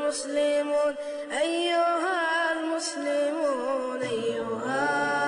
المسلمون أيها المسلمون أيها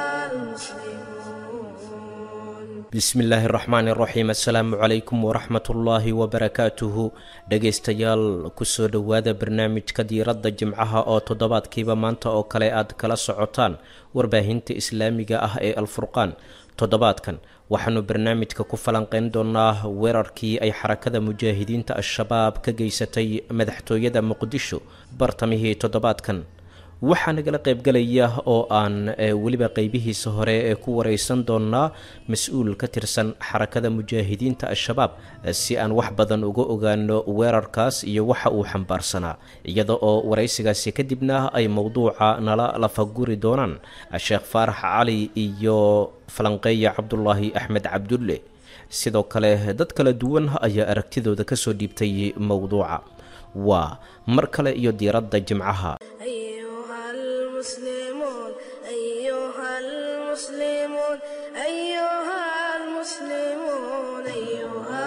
المسلمون bismi illaahi araxmaani araxiim assalaamu calaykum waraxmatullaahi wabarakaatuhu dhegaystayaal kusoo dhowaada barnaamijka diiradda jimcaha oo toddobaadkiiba maanta oo kale aad kala socotaan warbaahinta islaamiga ah ee alfurqaan toddobaadkan waxaanu barnaamijka ku falanqeyn doonaa weerarkii ay xarakada mujaahidiinta al-shabaab ka geysatay madaxtooyada muqdisho bartamihii toddobaadkan waxaa nagala qaybgalaya oo aan weliba qeybihiisa hore ee ku wareysan doonaa mas-uul ka tirsan xarakada mujaahidiinta al-shabaab si aan wax badan uga ogaano weerarkaas iyo waxa uu xambaarsanaa iyada oo wareysigaasi kadibna ay mowduuca nala lafaguri doonaan sheekh faarax cali iyo falanqeeya cabdulaahi axmed cabdulle sidoo kale dad kala duwan ayaa aragtidooda kasoo dhiibtay mowduuca waa mar kale iyo diiradda jimcaha أيها المسلمون أيها المسلمون أيها المسلمون أيها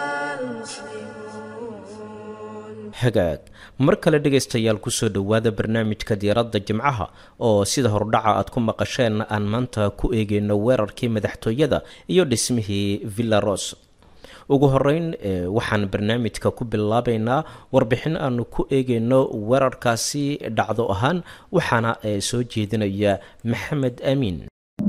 المسلمون hagaag mar kale dhegaystayaal kusoo dhowaada barnaamijka diiradda jimcaha oo sida hordhaca aad ku maqasheen aan maanta ku eegeyno weerarkii madaxtooyada iyo dhismihii villaros ugu horeyn waxaan barnaamijka ku bilaabeynaa warbixin aanu ku eegeyno weerarkaasi dhacdo ahaan waxaana soo jeedinaya maxamed amiin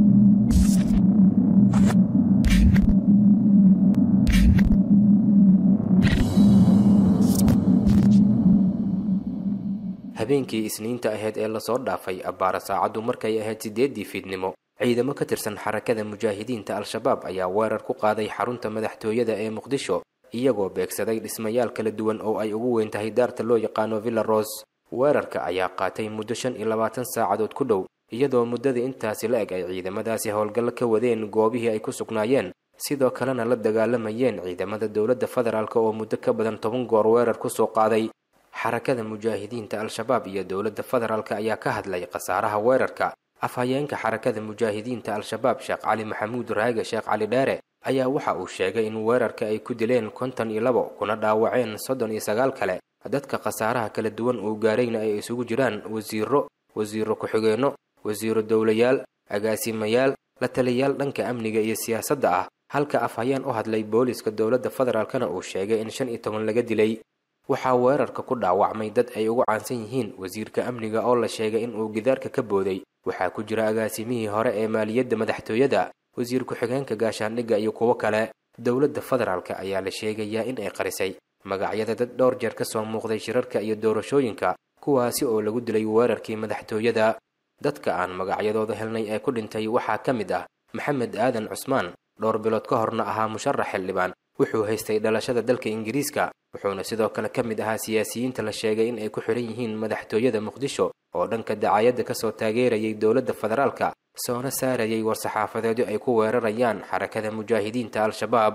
habeenkii isniinta ahayd ee lasoo dhaafay abbaara saacaddu markay ahayd siddeeddii fiidnimo ciidamo ka tirsan xarakada mujaahidiinta al-shabaab ayaa weerar ku qaaday xarunta madaxtooyada ee muqdisho iyagoo beegsaday dhismayaal kala duwan oo ay ugu weyn tahay daarta loo yaqaano villaros weerarka ayaa qaatay muddo shan iyo labaatan saacadood ku dhow iyadoo muddadii intaasi la eg ay ciidamadaasi howlgallo ka wadeen goobihii ay ku sugnaayeen sidoo kalena la dagaalamayeen ciidamada dowladda federaalk oo muddo ka badan toban goor weerar ku soo qaaday xarakada mujaahidiinta al-shabaab iyo dowladda federaalk ayaa ka hadlay khasaaraha weerarka afhayeenka xarakada mujaahidiinta al-shabaab sheekh cali maxamuud raage sheekh cali dheere ayaa waxa uu sheegay in weerarka ay ku dileen konton iyo labo kuna dhaawaceen soddon iyo sagaal kale dadka khasaaraha kala duwan uu gaarayna ay isugu jiraan wasiiro wasiiro ku-xigeenno wasiiro dowlayaal agaasimayaal la taliyayaal dhanka amniga iyo siyaasadda ah halka afhayeen u hadlay booliska dowladda federaalkana uu sheegay in shan iyo toban laga dilay waxaa weerarka ku dhaawacmay dad ay ugu caansan yihiin wasiirka amniga oo la sheegay in uu gidaarka ka booday waxaa ku jira agaasimihii hore ee maaliyadda madaxtooyada wasiir ku-xigeenka gaashaandhigga iyo kuwo kale dowladda federaalk ayaa la sheegayaa in ay qarisay magacyada dad dhowr jeer ka soo muuqday shirarka iyo doorashooyinka kuwaasi oo lagu dilay weerarkii madaxtooyada dadka aan magacyadooda helnay ee ku dhintay waxaa ka mid ah maxamed aadan cusmaan dhowr bilood ka horna ahaa musharax xildhibaan wuxuu haystay dhalashada dalka ingiriiska wuxuuna sidoo kale ka mid ahaa siyaasiyiinta la sheegay in ay ku xihan yihiin madaxtooyada muqdisho oo dhanka dacaayadda kasoo taageerayay dowladda federaalka soona saarayay war-saxaafadeedyo ay ku weerarayaan xarakada mujaahidiinta al-shabaab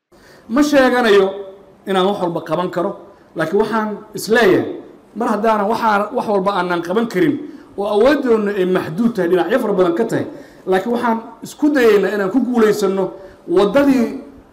ma sheeganayo inaan wax walba qaban karo laakiin waxaan isleeyahay mar haddaanan waxaa wax walba aanan qaban karin oo awooddoonna ay maxduud tahay dhinacyo fara badan ka tahay laakiin waxaan isku dayaynaa inaan ku guulaysanno waddadii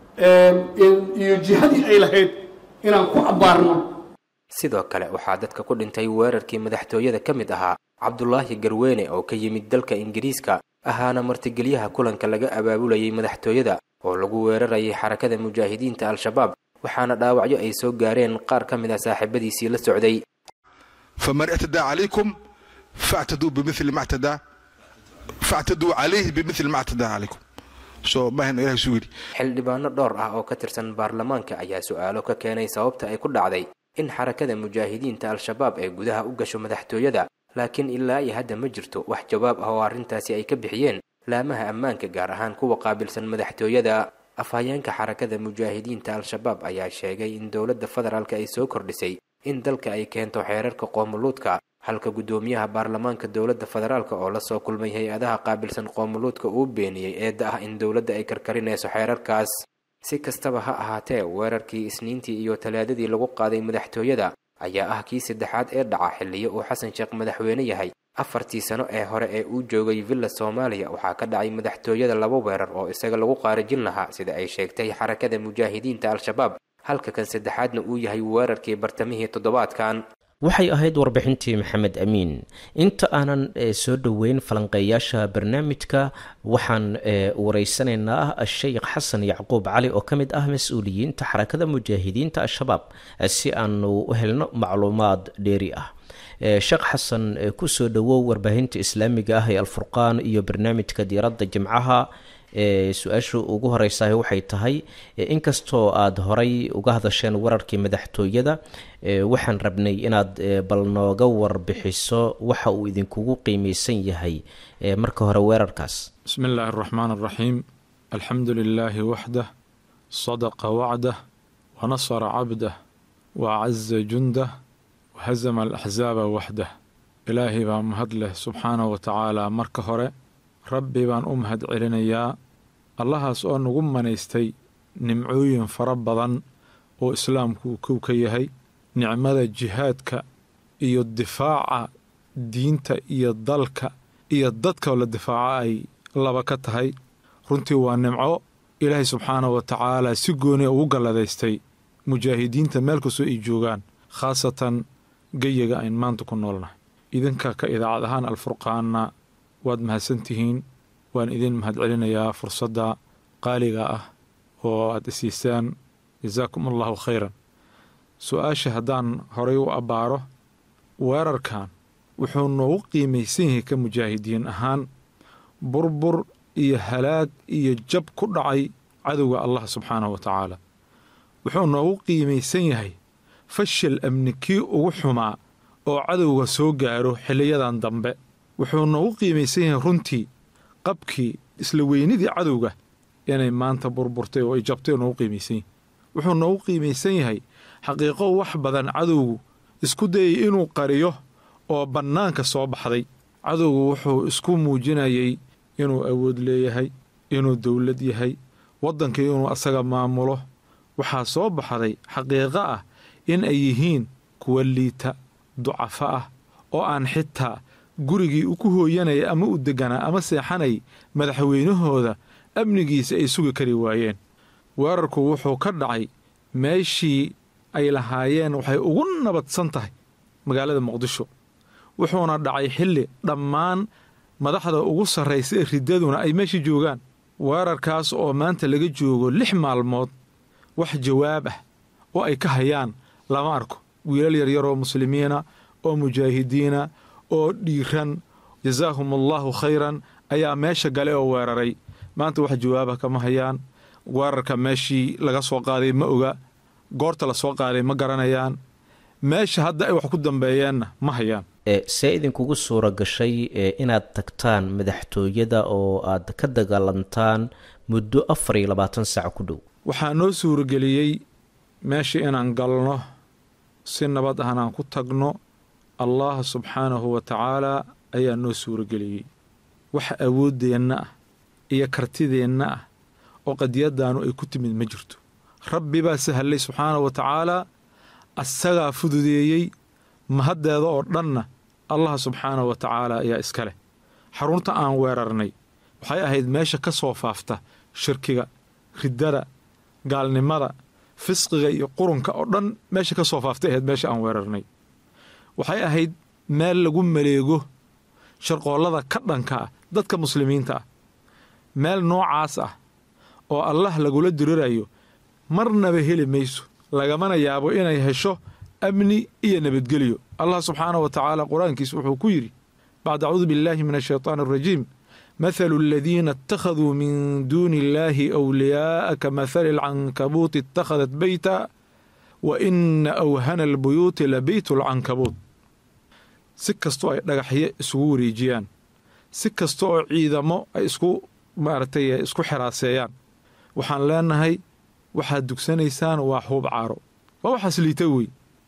iyo jihadii ay lahayd inaan ku abbaarno sidoo kale waxaa dadka ku dhintay weerarkii madaxtooyada ka mid ahaa cabdulaahi garweene oo ka yimid dalka ingiriiska ahaana martigelyaha kulanka laga abaabulayay madaxtooyada oo lagu weerarayay xarakada mujaahidiinta al-shabaab waxaana dhaawacyo ay soo gaareen qaar ka mid a saaxiibadiisii la socday faman ictadaa calaykum factaduu bimili ma ctadaa factaduu calayhi bimili ma ctadaa calaykum so maahan ilahay suu yidhi xildhibaano dhowr ah oo ka tirsan baarlamaanka ayaa su-aalo ka keenay sababta ay ku dhacday in xarakada mujaahidiinta al-shabaab ay gudaha u gasho madaxtooyada laakiin ilaa iyo hadda ma jirto wax jawaab ah oo arrintaasi ay ka bixiyeen laamaha ammaanka gaar ahaan kuwa qaabilsan madaxtooyada afhayeenka xarakada mujaahidiinta al-shabaab ayaa sheegay in dowladda federaalk ay soo kordhisay in dalka ay keento xeerarka qoomuluudka halka guddoomiyaha baarlamaanka dowladda federaalk oo lasoo kulmay hay-adaha qaabilsan qoomuluudka uu beeniyey eedda ah in dowladda ay karkarinayso xeerarkaas si kastaba ha ahaatee weerarkii isniintii iyo talaadadii lagu qaaday madaxtooyada ayaa ah kii saddexaad ee dhaca xilliyo uu xasan sheekh madaxweyne yahay afartii sano ee hore ee uu joogay villa soomaaliya waxaa ka dhacay madaxtooyada laba weerar oo isaga lagu qaarijin lahaa sida ay sheegtay xarakada mujaahidiinta al-shabaab halka kan saddexaadna uu yahay weerarkii bartamihii toddobaadkan waxay ahayd warbixintii maxamed amiin inta aanan soo dhoweyn falanqeeyaasha barnaamijka waxaan wareysanaynaa sheikh xasan yacquub cali oo ka mid ah mas-uuliyiinta xarakada mujaahidiinta al-shabaab si aanu u helno macluumaad dheeri ah sheekh xasan kusoo dhowow warbaahinta islaamiga ah ee alfurqaan iyo barnaamijka diiradda jimcaha su-aasha ugu horeysaah waxay tahay inkastoo aada horay uga hadasheen wararkii madaxtooyada waxaan rabnay inaad bal nooga warbixiso waxa uu idinkugu qiimeysan yahay marka hore weerarkaas bismi illaahi araxmaan araxiim alxamdu lilaahi waxdah sadaqa wacdah wanasara cabdah wacaza jundah wahazama alaxzaaba waxdah ilaahay baa mahad leh subxaanahu wa tacaala marka hore rabbi baan u mahad celinayaa allahaas oo nagu manaystay nimcooyin fara badan oo islaamku uu kow ka yahay nicmada jihaadka iyo difaaca diinta iyo dalka iyo dadkao la difaaca ay laba ka tahay runtii waa nimco ilaahay subxaanahu wa tacaala si gooni ugu galladaystay mujaahidiinta meel kastoo ay joogaan khaasatan geyiga ayn maanta ku noolnahay idinka ka idaacad ahaan alfurqaanna waad mahadsantihiin waan idin mahad celinayaa fursadda qaaliga ah oo aad isiisaan jasaakum allahu khayran su-aasha haddaan horay u abbaaro weerarkan wuxuu noogu qiimaysan yahay ka mujaahidiin ahaan burbur iyo halaag iyo jab ku dhacay cadowga allah subxaanahu wa tacaala wuxuu noogu qiimaysan yahay fashil amni kii ugu xumaa oo cadowga soo gaaro xiliyadan dambe wuxuu noogu qiimaysan yahay runtii qabkii isla weynidii cadowga inay maanta burburtay oo ay jabtay noogu qiimaysan yahay wuxuu noogu qiimaysan yahay xaqiiqo wax badan cadowgu isku dayay inuu qariyo oo bannaanka soo baxday cadowgu wuxuu isku muujinayay inuu awood leeyahay inuu dowlad yahay waddankii inuu asaga maamulo waxaa soo baxday xaqiiqo ah in ay yihiin kuwa liita ducafo ah oo aan xitaa gurigii ku hooyanaya ama u degganaa ama seexanay madaxweynahooda amnigiisa ay sugi kari waayeen weerarku wuxuu ka dhacay meeshii ay lahaayeen waxay ugu nabadsan tahay magaalada muqdisho wuxuuna dhacay xilli dhammaan madaxda ugu sarraysa ee riddaduna ay meeshii joogaan weerarkaas oo maanta laga joogo lix maalmood wax jawaab ah oo ay ka hayaan lama arko wiilal yaryar oo muslimiina oo mujaahidiina oo dhiiran jasaahum allaahu khayran ayaa meesha gale oo weeraray maanta wax jawaabah kama hayaan weerarka meeshii laga soo qaaday ma oga goorta la soo qaaday ma garanayaan meesha hadda ay wax ku dambeeyeenna ma hayaan see idinkugu suura gashay inaad tagtaan madaxtooyada oo aad ka dagaalantaan muddo afar iyo labaatan saac ku dhow waxaa noo suurageliyey meesha inaan galno si nabad ahna aan ku tagno allah subxaanahu wa tacaalaa ayaa noo suurageliyey wax awooddeenna ah iyo kartideenna ah oo qadiyaddaanu ay ku timid ma jirto rabbi baa sahallay subxaanahu wa tacaalaa asagaa fududeeyey mahaddeeda oo dhanna allah subxaanahu wa tacaala ayaa iska leh xarunta aan weerarnay waxay ahayd meesha ka soo faafta shirkiga riddada gaalnimada fisqiga iyo qurunka oo dhan meesha ka soo faaftay ahayd meesha aan weerarnay waxay ahayd meel lagu maleego sharqoollada ka dhanka ah dadka muslimiinta ah meel noocaas ah oo allah lagula dirirayo marnaba heli mayso lagamana yaabo inay hesho amni iyo nabadgelyo allah subxaanahu wa tacaala qur-aankiisa wuxuu ku yidhi bacd acuudu billaahi min ashaytaan arajiim mathalu aladiina ittakhaduu min duuni illaahi awliyaa'a ka mathali alcankabuuti ittakhadat beyta wa ina awhana albuyuuti la beytu alcankabuut si kastoo ay dhagaxyo isugu wareejiyaan si kasta oo ciidamo ay isku maaragtay isku xiraaseeyaan waxaan leenahay waxaad dugsanaysaan waa xuub caaro waa waxaas liita wey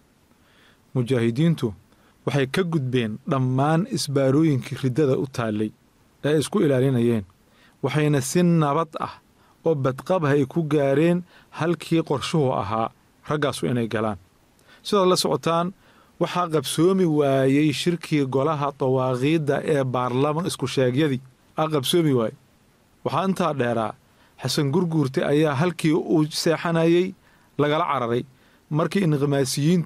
mujaahidiintu waxay ka gudbeen dhammaan isbaarooyinkii riddada u taallay ee ay isku ilaalinayeen waxayna si nabad ah oo badqabah ay ku gaareen halkii qorshuhu ahaa raggaasu inay galaan sidaad la socotaan waxaa qabsoomi waayey shirkii golaha dawaaqiidda ee baarlaman isku sheegyadii aa qabsoomi waaye waxaa intaa dheeraa xasan gurguurte ayaa halkii uu seexanayey lagala cararay markii inqimaasiyiintu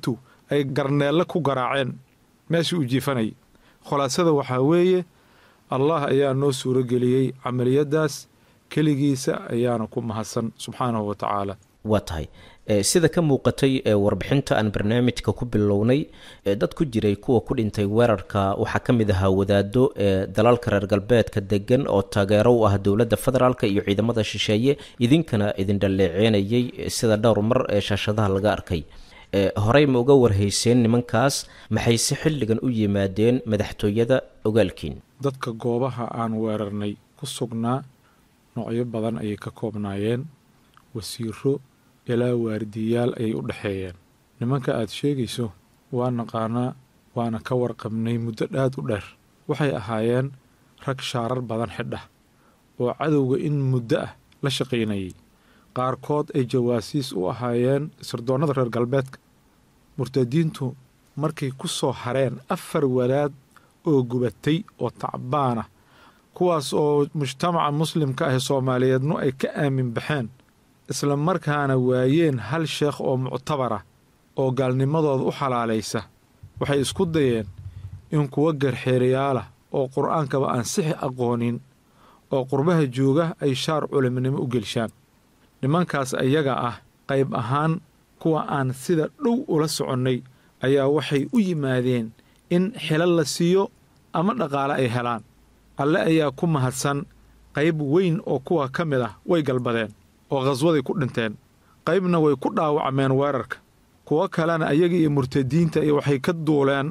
ay garneelle ku garaaceen meeshii uu jiifanayay khulaasada waxaa weeye allah ayaa noo suuro geliyey camaliyaddaas keligiisa ayaana ku mahadsan subxaanahu wa tacaala waa tahay sida ka muuqatay warbixinta aan barnaamijka ku bilownay dad ku jiray kuwa ku dhintay weerarka waxaa ka mid ahaa wadaado dalalka reer galbeedka degan oo taageero u ah dowladda federaalk iyo ciidamada shisheeye idinkana idin dhaleeceynayay sida dhowr mar ee shaashadaha laga arkay horey ma uga warhayseen nimankaas maxayse xilligan u yimaadeen madaxtooyada ogaalkiin dadka goobaha aan weerarnay ku sugnaa noocyo badan ayay ka koobnaayeen wasiiro ilaa waardiyayaal ayay u dhexeeyeen nimanka aad sheegayso waa naqaanaa waana ka warqabnay muddo dhaad u dheer waxay ahaayeen rag shaarar badan xidha oo cadowga in muddo ah la shaqaynayay qaarkood ay jawaasiis u ahaayeen sirdoonnada reer galbeedka murtadiintu markay ku soo hareen afar wadaad oo gubatay oo tacbaan ah kuwaas oo mujtamaca muslimka ah soomaaliyeednu ay ka aamin baxeen isla markaana waayeen hal sheekh oo muctabar ah oo gaalnimadooda u xalaalaysa waxay isku dayeen in kuwa garxeerayaalah oo qur'aankaba aan sixi aqoonin oo qurbaha jooga ay shaar culimnimo u gelshaan nimankaas ayaga ah qayb ahaan kuwa aan sida dhow ula soconnay ayaa waxay u yimaadeen in xilal la siiyo ama dhaqaale ay helaan alle ayaa ku mahadsan qayb weyn oo kuwa ka mid ah way galbadeen oo khaswaday ku dhinteen qaybna way ku dhaawacmeen weerarka kuwo kalena ayaga iyo murtadiinta iyo waxay ka duuleen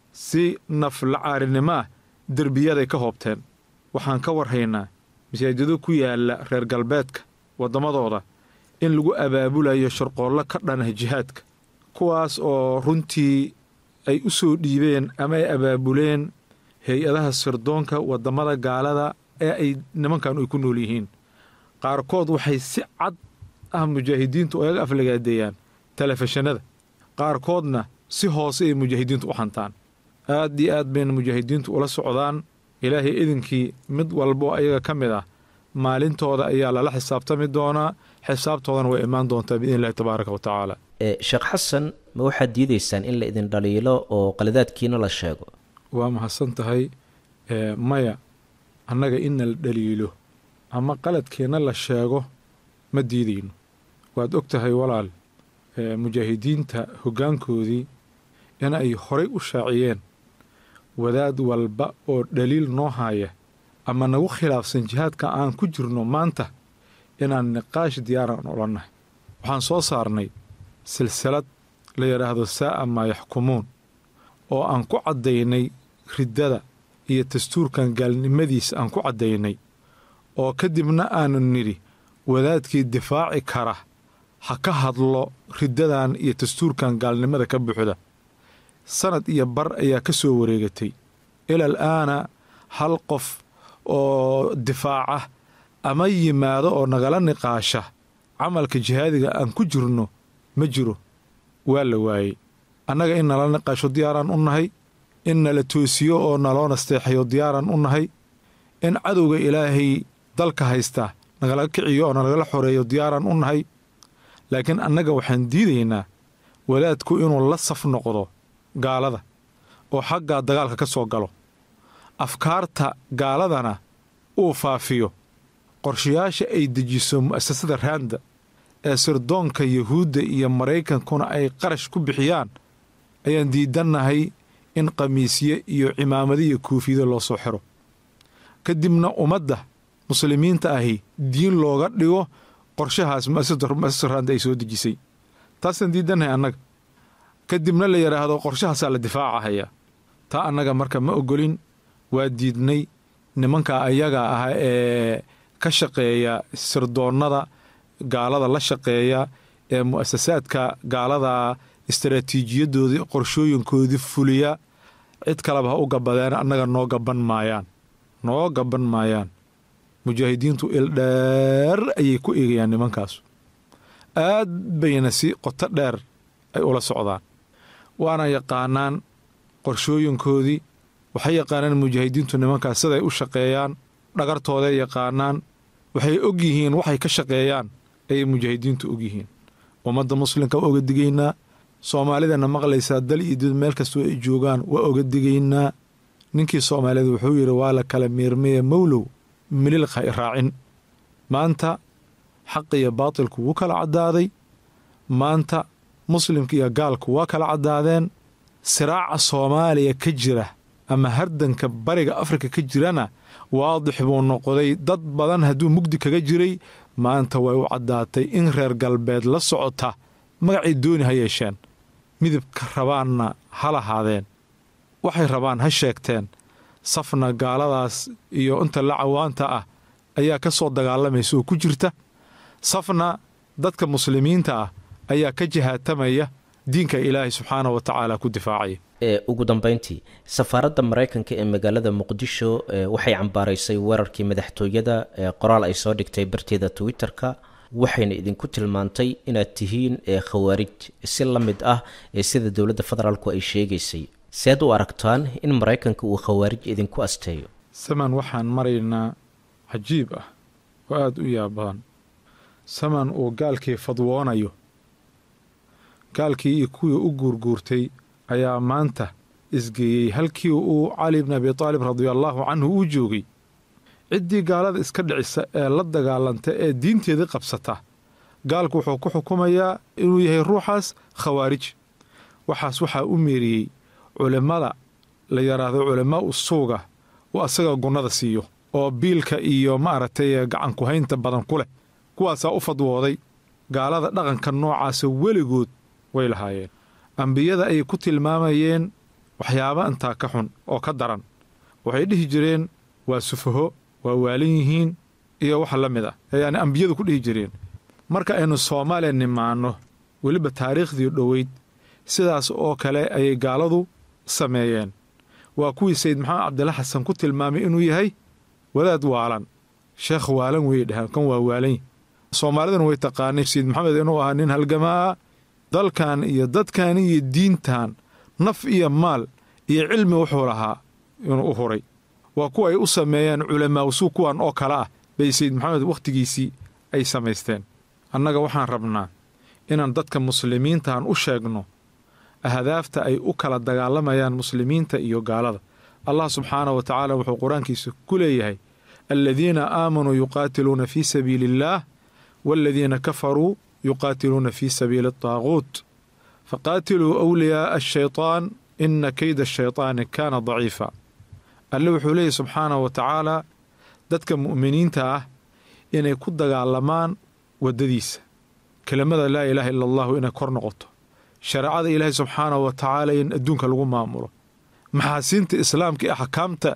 si naflacaarinimo ah derbiyaday ka hoobteen waxaan ka warhaynaa masaajiddo ku yaalla reer galbeedka waddamadooda in lagu abaabulayo sharqoollo ka dhanah jihaadka kuwaas oo runtii ay u soo dhiibeen ama ay abaabuleen hay-adaha sirdoonka waddamada gaalada ee ay nimankan ay ku nool yihiin qaarkood waxay si cad ah mujaahidiintu oyaga aflagaadeeyaan telefishinada qaarkoodna si hoose ay mujaahidiintu u hantaan aad iyo aad bayna mujaahidiintu ula socdaan ilaahay idinkii mid walbo ayaga ka mid ah maalintooda ayaa lala xisaabtami doonaa xisaabtoodana way imaan doontaa biidn illahi tabaaraka wa tacaala sheekh xasan ma waxaad diidaysaan in la idin dhaliilo oo qaladaadkiina la sheego waa mahadsan tahay maya annaga inna la dhaliilo ama qaladkeenna la sheego ma diidayno waad og tahay walaal mujaahidiinta hoggaankoodii in ay horay u shaaciyeen wadaad walba oo dhaliil noo haaya ama nagu khilaafsan jihaadka aan ku jirno maanta inaan niqaash diyaaran odhannahay waxaan soo saarnay silsilad la yidhaahdo saa'a maa yaxkumuun oo aan ku caddaynay riddada iyo dastuurkan gaalnimadiisa aan ku caddaynay oo kadibna aanu nidhi wadaadkii difaaci kara ha ka hadlo riddadan iyo dastuurkan gaalnimada ka buuxda sanad iyo bar ayaa ka soo wareegatay ilal aana hal qof oo difaaca ama yimaado oo nagala niqaasha camalka jihaadiga aan ku jirno ma jiro waa la waayey annaga in nala niqaasho diyaaraan u nahay in nala toosiyo oo naloo nasteexayo diyaaraan u nahay in cadowga ilaahay dalka haysta nagala kiciyo oo nalagala xoreeyo diyaaraan u nahay laakiin annaga waxaan diidaynaa wadaadku inuu la saf noqdo gaalada oo xaggaa dagaalka ka soo galo afkaarta gaaladana uu faafiyo qorshayaasha ay dejiso mu'asasada raanda ee sirdoonka yuhuudda iyo maraykankuna ay qarash ku bixiyaan ayaan diidannahay in khamiisye iyo cimaamado iyo kuufiyada loo soo xiro kadibna ummadda muslimiinta ahi diin looga dhigo qorshahaas mu'asasada raanda ay soo dejisay taasaan diidannahay annaga kadibna la yidhaahdo qorshahaasaa la difaacahaya taa annaga marka ma ogolin waa diidnay nimanka ayaga ah ee ka shaqeeya sirdoonnada gaalada la shaqeeya ee mu'asasaadka gaalada istaraatiijiyadoodii qorshooyinkoodii fuliya cid kaleba ha u gabadeen annaga noo gaban maayaan noo gaban maayaan mujaahidiintu ildheer ayay ku eegayaan nimankaasu aad bayna si qoto dheer ay ula socdaan waana yaqaanaan qorshooyinkoodii waxay yaqaanaan mujaahidiintu nimankaas siday u shaqeeyaan dhagartooday yaqaanaan waxay og yihiin waxay ka shaqeeyaan ayay mujaahidiintu og yihiin ummadda muslimka waa oga digaynaa soomaalidana maqlaysaa dal iyo did meel kastoo ay joogaan waa oga digaynaa ninkii soomaalida wuxuu yidhi waa la kala miirmaya mowlow mililqa i raacin maanta xaq iyo baatilku wuu kala caddaaday maanta muslimka iyo gaalku waa kala caddaadeen siraaca soomaaliya ka jira ama hardanka bariga afrika ka jirana waadix buu noqday dad badan hadduu mugdi kaga jiray maanta way u caddaatay in reer galbeed la socota magacay dooni ha yeesheen midabka rabaanna ha lahaadeen waxay rabaan ha sheegteen safna gaaladaas iyo inta la cawaanta ah ayaa ka soo dagaalamaysa oo ku jirta safna dadka muslimiinta ah ayaa ka jihaatamaya diinka ilaahay subxaana wa tacaala ku difaacaya ee ugu dambeyntii safaaradda maraykanka ee magaalada muqdisho waxay cambaaraysay weerarkii madaxtooyada ee qoraal ay soo dhigtay barteeda twitter-ka waxayna idinku tilmaantay inaad tihiin ee khawaarij si la mid ah ee sida dowladda federaalku ay sheegaysay seed u aragtaan in maraykanka uu khawaarij idinku asteeyo saman waxaan maraynaa cajiib ah oo aada u yaab badan saman uu gaalkii fadwoonayo gaalkii iyo kuwii u guurguurtay ayaa maanta isgeeyey halkii uu cali bni abi taalib radiallaahu canhu uu joogay ciddii gaalada iska dhicisa ee la dagaalanta ee diinteedii qabsata gaalku wuxuu ku xukumayaa inuu yahay ruuxaas khawaarij waxaas waxaa u meeriyey culimmada la yidhaahdo culammaa'u suuga uu asaga gunnada siiyo oo biilka iyo maaragtay gacankuhaynta badan ku leh kuwaasaa u fadwooday gaalada dhaqanka noocaasa weligood way lahaayeen ambiyada ayay ku tilmaamayeen waxyaaba intaa ka xun oo ka daran waxay dhihi jireen waa sufaho waa waalan yihiin iyo wax la mid ah ayaani ambiyadu ku dhihi jireen marka aynu soomaaliya nimaanno weliba taariikhdii dhoweyd sidaas oo kale ayay gaaladu sameeyeen waa kuwii sayid maxamed cabdilla xasan ku tilmaamay inuu yahay wadaad waalan sheekh waalan weeye dheheen kan waa waalan soomaaliduna way taqaanay sayid maxamed inuu ahaa nin halgamaa dalkan iyo dadkan iyo diintan naf iyo maal iyo cilmi wuxuu lahaa inuu u huray waa kuwa ay u sameeyeen culamaawsuu kuwan oo kale ah bay sayid maxamed wakhtigiisii ay samaysteen annaga waxaan rabnaa inaan dadka muslimiintaan u sheegno ahdaafta ay u kala dagaalamayaan muslimiinta iyo gaalada allah subxaana wa tacaala wuxuu qur-aankiisa ku leeyahay aladiina aamanuu yuqaatiluuna fii sabiili illaah waaladiina kafaruu yuqaatiluuna fii sabiili ataaquut faqaatiluu awliyaaa ashaytaan ina keyda ashaytaani kaana daciifa alle wuxuu leeyahy subxaana wa tacaala dadka mu'miniinta ah inay ku dagaalamaan waddadiisa kelimada laa ilaaha ila allahu inay kor noqoto shareecada ilaahay subxaana wa tacaala in adduunka lagu maamulo maxaasiinta islaamka iyo axkaamta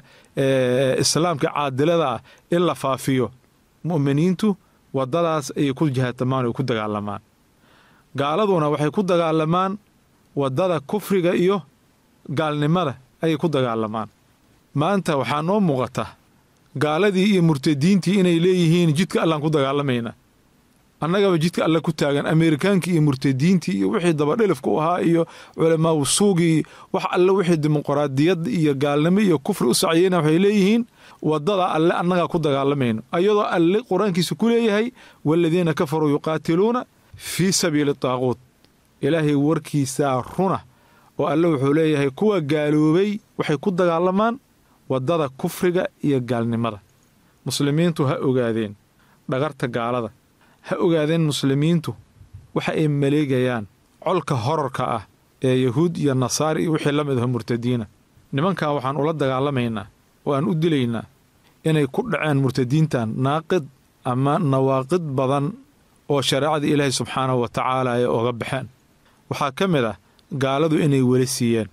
islaamka caadilada ah in la faafiyo mu'miniintu waddadaas ayay ku jihaatamaan oy ku dagaalamaan gaaladuna waxay ku dagaalamaan waddada kufriga iyo gaalnimada ayay ku dagaalamaan maanta waxaa noo muuqata gaaladii iyo murtadiintii inay leeyihiin jidka allaan ku dagaalamaynaa annagaba jidka alle ku taagan ameerikaankii iyo murtadiintii iyo wixii dabadhelifka u ahaa iyo culamaawu suugii wax alle wixii dimuqraadiyad iyo gaalnimo iyo kufri u saciyeyna waxay leeyihiin waddada alle annagaa ku dagaalamayno ayadoo alle qur-aankiisa ku leeyahay waaladiina kafaruu yuqaatiluuna fii sabiili taaquut ilaahay warkiisaa runa oo alle wuxuu leeyahay kuwa gaaloobay waxay ku dagaalamaan waddada kufriga iyo gaalnimada muslimiintu ha ogaadeen dhagarta gaalada ha ogaadeen muslimiintu waxa ay maleegayaan colka horarka ah ee yahuud iyo nasaari iyo wixii la mid aho murtadiina nimankan waxaan ula dagaalamaynaa oo aan u dilaynaa inay ku dhaceen murtadiintan naaqid ama nawaaqid badan oo shareecada ilaahay subxaanahu wa tacaala ay oga baxeen waxaa ka mid ah gaaladu inay weli siiyeen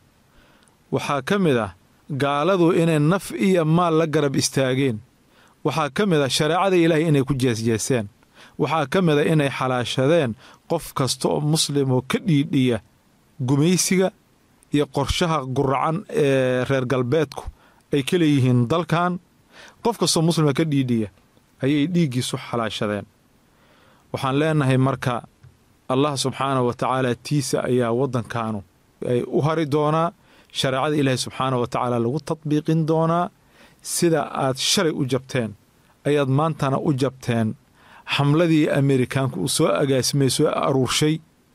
waxaa ka mid ah gaaladu inay naf iyo maal la garab istaageen waxaa ka mid ah shareecada ilaahay inay ku jeesjeeseen waxaa ka mid a inay xalaashadeen qof kasta oo muslim oo ka dhiidhiya gumaysiga iyo qorshaha guracan ee reer galbeedku ay ka leeyihiin dalkan qof kastoo muslima ka dhiidhiya ayay dhiiggiisu xalaashadeen waxaan leenahay marka allah subxaanahu wa tacaala tiisa ayaa waddankaanu ay u hari doonaa shareecada ilaahay subxaanahu wa tacaala lagu tadbiiqin doonaa sida aad shalay u jabteen ayaad maantana u jabteen xamladii ameerikaanku uu soo agaasimay soo aruurshay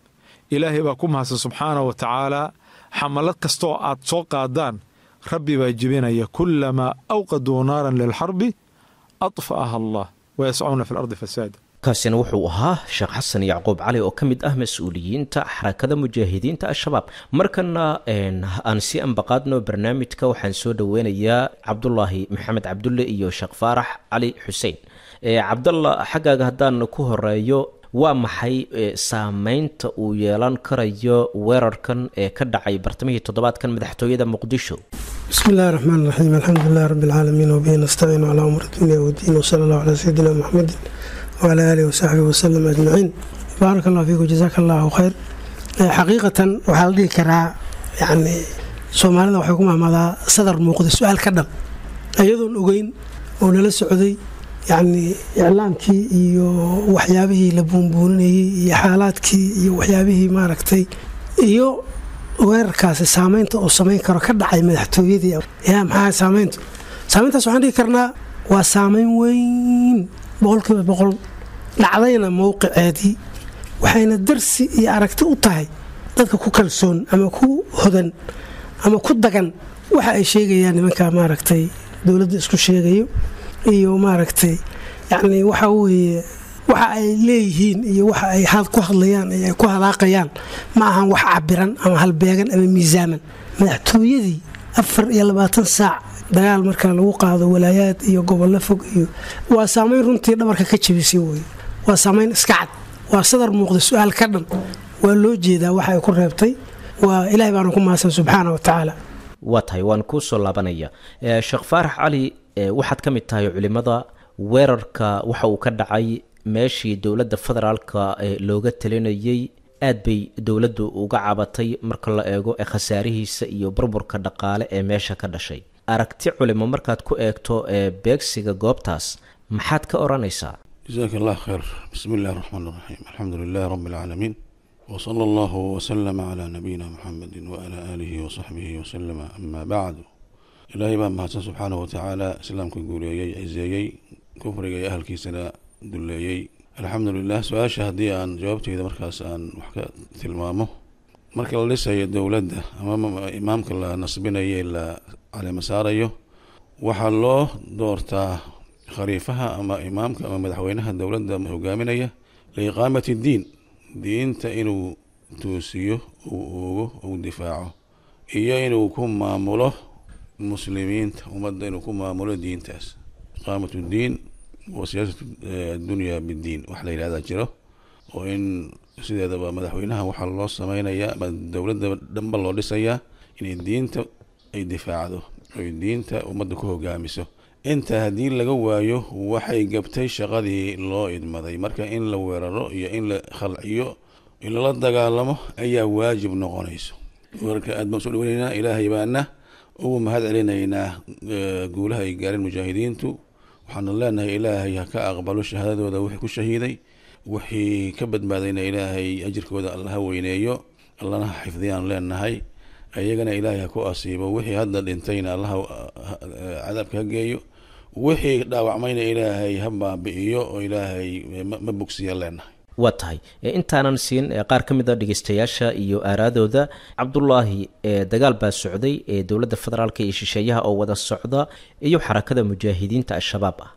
ilaahay baa ku mahadsan subxaanahu wa tacaala xamalad kastooo aad soo qaadaan rabbi baa jebinaya kulamaa awqaduu naaran lilxarbi adfa'aha allah wayascuuna fi lardi fasaada kaasina wuxuu ahaa sheekh xasan yacquub cali oo ka mid ah mas-uuliyiinta xarakada mujaahidiinta al-shabaab markana aan si ambaqaadno barnaamijka waxaan soo dhoweynayaa cabdulaahi maxamed cabdulle iyo sheekh faarax cali xuseen cabdalla xaggaaga haddaan ku horeeyo waa maxay saameynta uu yeelan karayo weerarkan ee ka dhacay bartamihii toddobaadkan madaxtooyada muqdisho bismi illahi raxmaan raxiim alxamdulilahi rabbi alcaalamiin wabihi nastaciinu calaa umur dunya wdiin wsala allahu calaa sayidina muxamedin wcalaa aalihi wasaxbihi wasalam ajmaciin baarak allah fiikum jasaaka allahu khayr xaqiiqatan waxaa la dhihi karaa yani soomaalida waxay ku mahmadaa sadar muuqda su-aal ka dhan iyadoon ogeyn oo nala socday yacni iclaamkii iyo waxyaabihii la buunbuuninayey iyo xaalaadkii iyo waxyaabihii maaragtay iyo weerarkaasi saameynta uu samayn karo ka dhacay madaxtooyadii yaa maxaa saameyntu saameyntaas waxaan dhigi karnaa waa saameyn weyn boqolkiiba boqol dhacdayna mowqiceedii waxayna darsi iyo aragti u tahay dadka ku kalsoon ama ku hodan ama ku dagan waxa ay sheegayaan nimanka maaragtay dowladda isku sheegayo iyo maaragtay yacni waxa weeye waxa ay leeyihiin iyo waxa ay ku hadlayaan iyo ay ku hadaaqayaan ma ahan wax cabiran ama halbeegan ama miisaaman madaxtooyadii afar iyo labaatan saac dagaal marka lagu qaado walaayaad iyo gobollo fog iyo waa saamayn runtii dhabarka ka jabisay wey waa saamayn iska cad waa sadar muuqda su-aal ka dhan waa loo jeedaa waxa ay ku reebtay waa ilahay baana ku mahadsan subxaana wa tacaala waa tahay waan kuu soo laabanaya sheekh faarax cali waxaad ka mid tahay culimada weerarka waxa uu ka dhacay meeshii dowladda federaalka looga talinayay aad bay dowladdu uga cabatay marka la eego ee khasaarihiisa iyo burburka dhaqaale ee meesha ka dhashay aragti culimo markaad ku eegto ee beegsiga goobtaas maxaad ka odhanaysaa jasaaka allah khayr bismi illahi raxmaan raxiim alxamdu lilahi rabbi alcaalamiin wsala allahu wslama calaa nabiyina muxamedi waalaa aalihi wasaxbihi wasalama amaa bacdu ilaahay baa mahadsan subxaanahu watacaala islaamka guuleeyey ciseeyey kufriga iyo ahalkiisana duleeyey alxamdu lilah su-aasha haddii aan jawaabteyda markaas aan wax ka tilmaamo marka la dhisayo dowladda ama imaamka la nasbinayo la caleema saarayo waxaa loo doortaa khaliifaha ama imaamka ama madaxweynaha dowladda hogaaminaya liiqaamati diin diinta inuu toosiyo uu oogo uu difaaco iyo inuu ku maamulo muslimiinta ummadda inuu ku maamulo diintaas iqaamat diin wa siyaasat addunya bidiin wax la yidhahdaa jiro oo in sideedaba madaxweynaha waxaa loo sameynayaa ama dowladda dhanba loo dhisayaa inay diinta ay difaacdo oy diinta ummadda ku hogaamiso inta haddii laga waayo waxay gabtay shaqadii loo idmaday marka in la weeraro iyo in la khalciyo in lala dagaalamo ayaa waajib noqonayso warka aad baan soo dhaweyneynaa ilaahay baana ugu mahad celinaynaa guulaha ay gaareen mujaahidiintu waxaanu leenahay ilaahay ha ka aqbalo shahaadadooda wixii ku shahiiday wixii ka badbaadayna ilaahay ajirkooda alla ha weyneeyo allana ha xifdiyaan leenahay iyagana ilaahay ha ku asiibo wixii hadda dhintayna allaha cadaabka ha geeyo wixii dhaawacmayna ilaahay ha baabi'iyo oo ilaahay ma bogsiya leenahay waa tahay intaanan siin qaar ka mid a dhegeystayaasha iyo aaraadooda cabdulaahi dagaal baa socday ee dowladda federaalk iyo shisheeyaha oo wada socda iyo xarakada mujaahidiinta al-shabaab ah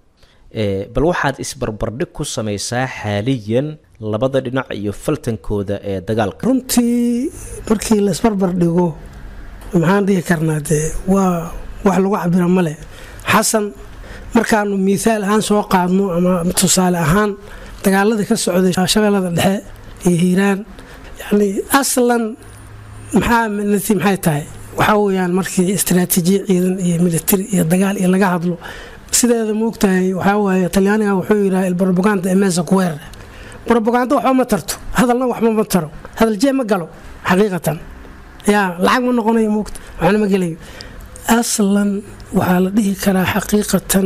bal waxaad isbarbardhig ku samaysaa xaaliyan labada dhinac iyo faltankooda ee dagaalka runtii markii la isbarbar dhigo maxaan dhihi karnaa dee waa wax lagu cabira male xasan markaanu miihaal ahaan soo qaadno ama tusaale ahaan dagaaladii ka socday shabeellada dhexe iyo hiiraan yacni aslan maxaa nati maxay tahay waxaa weeyaan markii istaraatiijiya ciidan iyo militari iyo dagaal iyo laga hadlo sideeda moogtahay waxaa waaye talyaaniga wuxuu yidhaha ilbrobaganda emesa kuweer brobaganda waxba ma tarto hadalna waxba ma taro hadal jee ma galo xaqiiqatan yaa lacag ma noqonayo moogta waxna ma gelayo aslan waxaa la dhihi karaa xaqiiqatan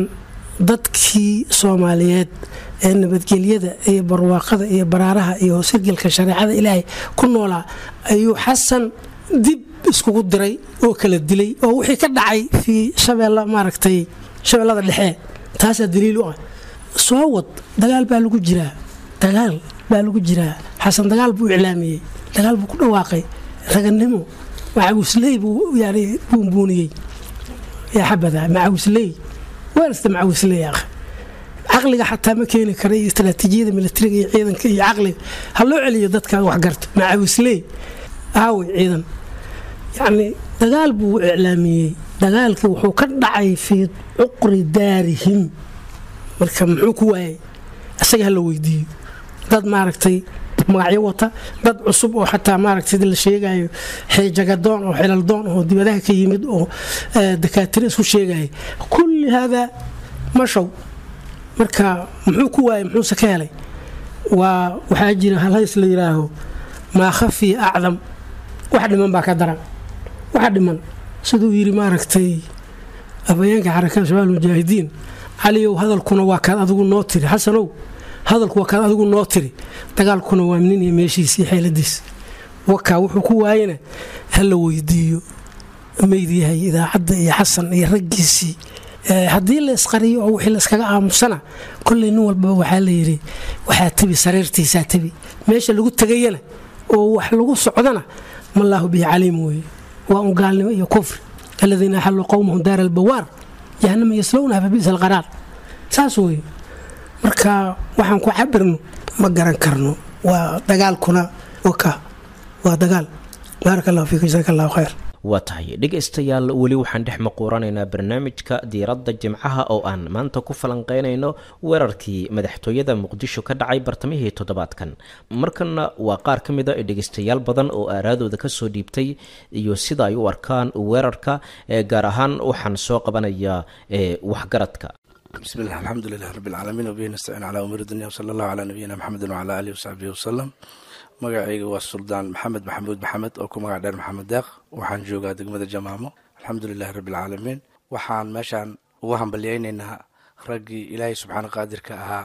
dadkii soomaaliyeed ee nabadgelyada iyo barwaaqada iyo baraaraha iyo sirgilka shareecada ilaahay ku noolaa ayuu xasan dib iskugu diray oo kala dilay oo wixii ka dhacay fii shabeella maaragtay shabeellada dhexe taasaa daliil u ah soo wad dagaal baa lagu jiraa dagaal baa lagu jiraa xasan dagaal buu iclaamiyey dagaal buu ku dhawaaqay raganimo macawisley buu yani buunbuuniyey yaa xabada macawisley weerasta macawisley akh caqliga xataa ma keeni kara iyo istaraatiijiyada militariga iyo ciidanka iyo caqliga ha loo celiyo dadka wax garta macawisley aaway ciidan yacni dagaal buu iclaamiyey dagaalkii wuxuu ka dhacay fii cuqri daarihim marka muxuu ku waayay isaga ha la weydiiyo dad maaragtay magacyo wata dad cusub oo xataa maaragtay sida la sheegayo xijagadoon oo xilaldoon oo dibadaha ka yimid oo dakaatiro isku sheegaya kulli haadaa mashow marka muxuu ku waayay muxuuse ka helay waa waxaa jira halhays la yidhaaho maa khafiya acdam wax dhiman baa ka daran waxa dhiman siduu yidhi maaragtay afayeenka xarakada shabaab mujaahidiin caliyow hadalkuna waa kaad adigu noo tiri xasanow hadalku waa kaad adigu noo tiri dagaalkuna waa nin iyo meeshiis iyo xeeladiis wakaa wuxuu ku waayana ha la weydiiyo meydyahay idaacadda iyo xasan iyo raggiisii haddii la isqariyo oo wixii layskaga aamusana kolley nin walbaba waxaa la yidhi waxaa tebi sariirtiisaa tebi meesha lagu tegayana oo wax lagu socdana mallaahu bihi caliim weeye waa un gaalnimo iyo kufri aladiina axalluu qowmahum daara albawaar jahanama yaslownaha fa bisa alqaraar saas weeye marka waxaan ku cabirno ma garan karno waa dagaalkuna waka waa dagaal baaraka allahu fiikum jasaaka allahu khayr waa tahay dhegaystayaal weli waxaan dhex maquuranaynaa barnaamijka diiradda jimcaha oo aan maanta ku falanqeynayno weerarkii madaxtooyada muqdisho ka dhacay bartamihii toddobaadkan markana waa qaar ka mid a dhegaystayaal badan oo aaraadooda kasoo dhiibtay iyo sida ay u arkaan weerarka gaar ahaan waxaan soo qabanayaa waxgaradka بسم الله الحمد لله رب العالمين وبه نستعين على أمور الدنيا وصلى الله على نبينا محمد وعلى آله وصحبه وسلم magacayga waa suldaan maxamed maxamuud maxamed oo ku magac dheer maxamed deeq waxaan joogaa degmada jamaamo alxamdulilahi rabbialcaalamiin waxaan meeshaan ugu hambalyaynaynaa raggii ilaahay subxaana qaadirka ahaa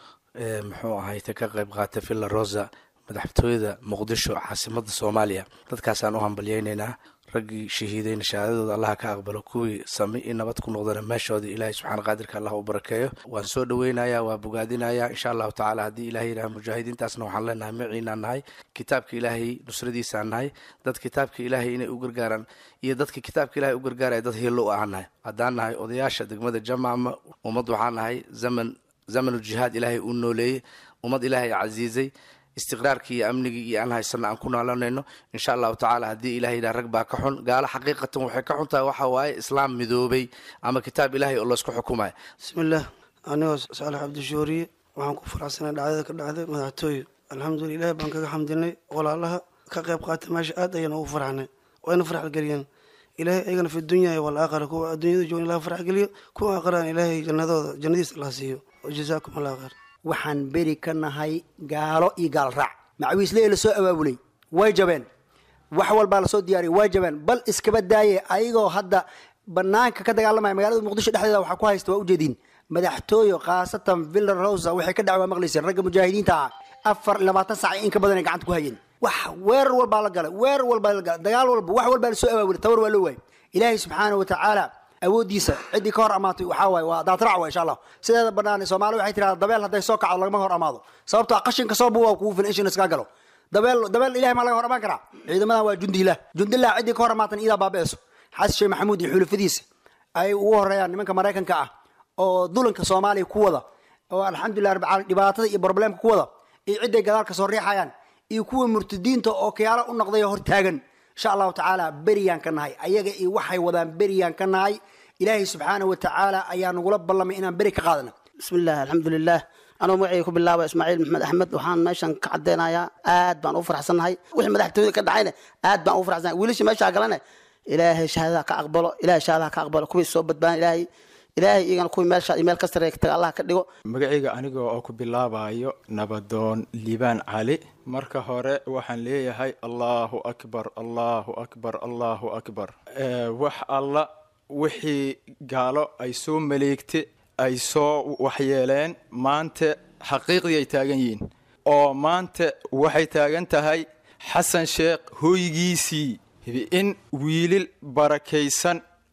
ee muxuu ahayte ka qayb qaatay villa rosa madaxtooyada muqdisho caasimada soomaaliya dadkaasaan u hambalyaynaynaa raggii shahiidayna shahaadadooda allaha ka aqbalo kuwii sami i nabad ku noqdana meeshoodii ilaahay subxaana qaadirka allah u barakeeyo waan soo dhaweynayaa waa bogaadinayaa insha allahu tacaala haddii ilahay yidhaha mujaahidiintaasna waxaan leenahay maciinaan nahay kitaabka ilaahay nusradiisaan nahay dad kitaabka ilaahay inay u gargaaraan iyo dadka kitaabka ilahay u gargaaraya dad hiilo u ahaan nahay haddaan nahay odayaasha degmada jamaama ummad waxaan nahay zaman zamanuljihaad ilaahay uu nooleeyey ummad ilaahay casiizay istiqraarkii iyo amnigii iyo aan haysana aan ku noolanayno insha allahu tacaala haddii ilahay yidhaha rag baa ka xun gaalo xaqiiqatan waxay ka xun tahay waxa waaye islaam midoobay ama kitaab ilaahay oo laysku xukumaya bismillaah anigoo saalax cabdishuuriye waxaan ku faraxsanay dhacdada ka dhacday madaxtooye alxamdulila ilahi baan kaga xamdinay walaalaha ka qayb qaata meesha aad ayaan ugu farxnay wayna farxgeliyeen ilaahay ayagana fi dunya walaakhira kuwa adduunyada joogan ilaha farxgeliyo kuwa aakhiraan ilaahay jannadooda jannadiisa allah siiyo wajazaakum allah khayr waxaan beri ka nahay gaalo iyo gaal raac macawiisle la soo abaabulay way jabeen wax walbaa lasoo diyaariyay way jabeen bal iskaba daaye ayagoo hadda banaanka ka dagaalamaya magaalada muqdisho dhexdeeda waxaa ku haysta waa ujeediin madaxtooyo khaasatan villa rosa waxay ka dhacay waa maqlayseen ragga mujaahidiinta ah afar labaatan sac in ka badan ay gacanta ku hayeen wax weerar walbaa la galay weerar walbaa la galay dagaal walba wax walbaa lasoo abaabulay tabar waa loo waayay ilaahay subxaana wa tacaala awoodiisa ciddii ka hor amaatay waxaa waaye waa daatrac waa insha allah sideeda bannaan soomaali waxay tirahdaa dabeel hadday soo kacdo lagama hor amaado sababtoo ah qashinka soo buwa kugu filan ishin iskaga galo dabeel dabeel ilahay maa laga hor amaan karaa ciidamadan waa jundilah jundilah ciddii ka hor amaatan iidaa baabi'eso xasan sheekh maxamuud iyo xulafadiisa ay ugu horeeyaan nimanka maraykanka ah oo dulanka soomaaliya ku wada oo alxamdulilah rabbi caalamiin dhibaatada iyo problemka ku wada iyo cidday gadaalka soo riixayaan iyo kuwa murtadiinta oo kiyaalo u noqday oo hortaagan insha allahu tacaala beriyaan ka nahay ayaga iyo waxay wadaan beriyaan ka nahay ilaahay subxaana wa tacaala ayaa nagula ballamay inaan beri ka qaadana bismillaah alxamdulilah anuu magacayga ku bilaaba ismaaciil maxmed axmed waxaan meeshan ka cadeynayaa aad baan u faraxsannahay wixii madaxtooyada ka dhacayna aad baan u faraxsannahay wiilashii meeshaa galana ilaahay shahaadaha ka aqbalo ilaahay shahaadaha ka aqbalo kuwii soo badbaan ilaahay ilaahay iyagana kuwii meesha iyo meel ka sareeya taga allah ka dhigo magacayga aniga oo ku bilaabayo nabadoon liibaan cali marka hore waxaan leeyahay allahu akbar allahu akbar allahu akbar wax alla wixii gaalo ay soo maleegte ay soo waxyeeleen maanta xaqiiqdii ay taagan yihiin oo maanta waxay taagan tahay xasan sheekh hooygiisii in wiilil barakaysan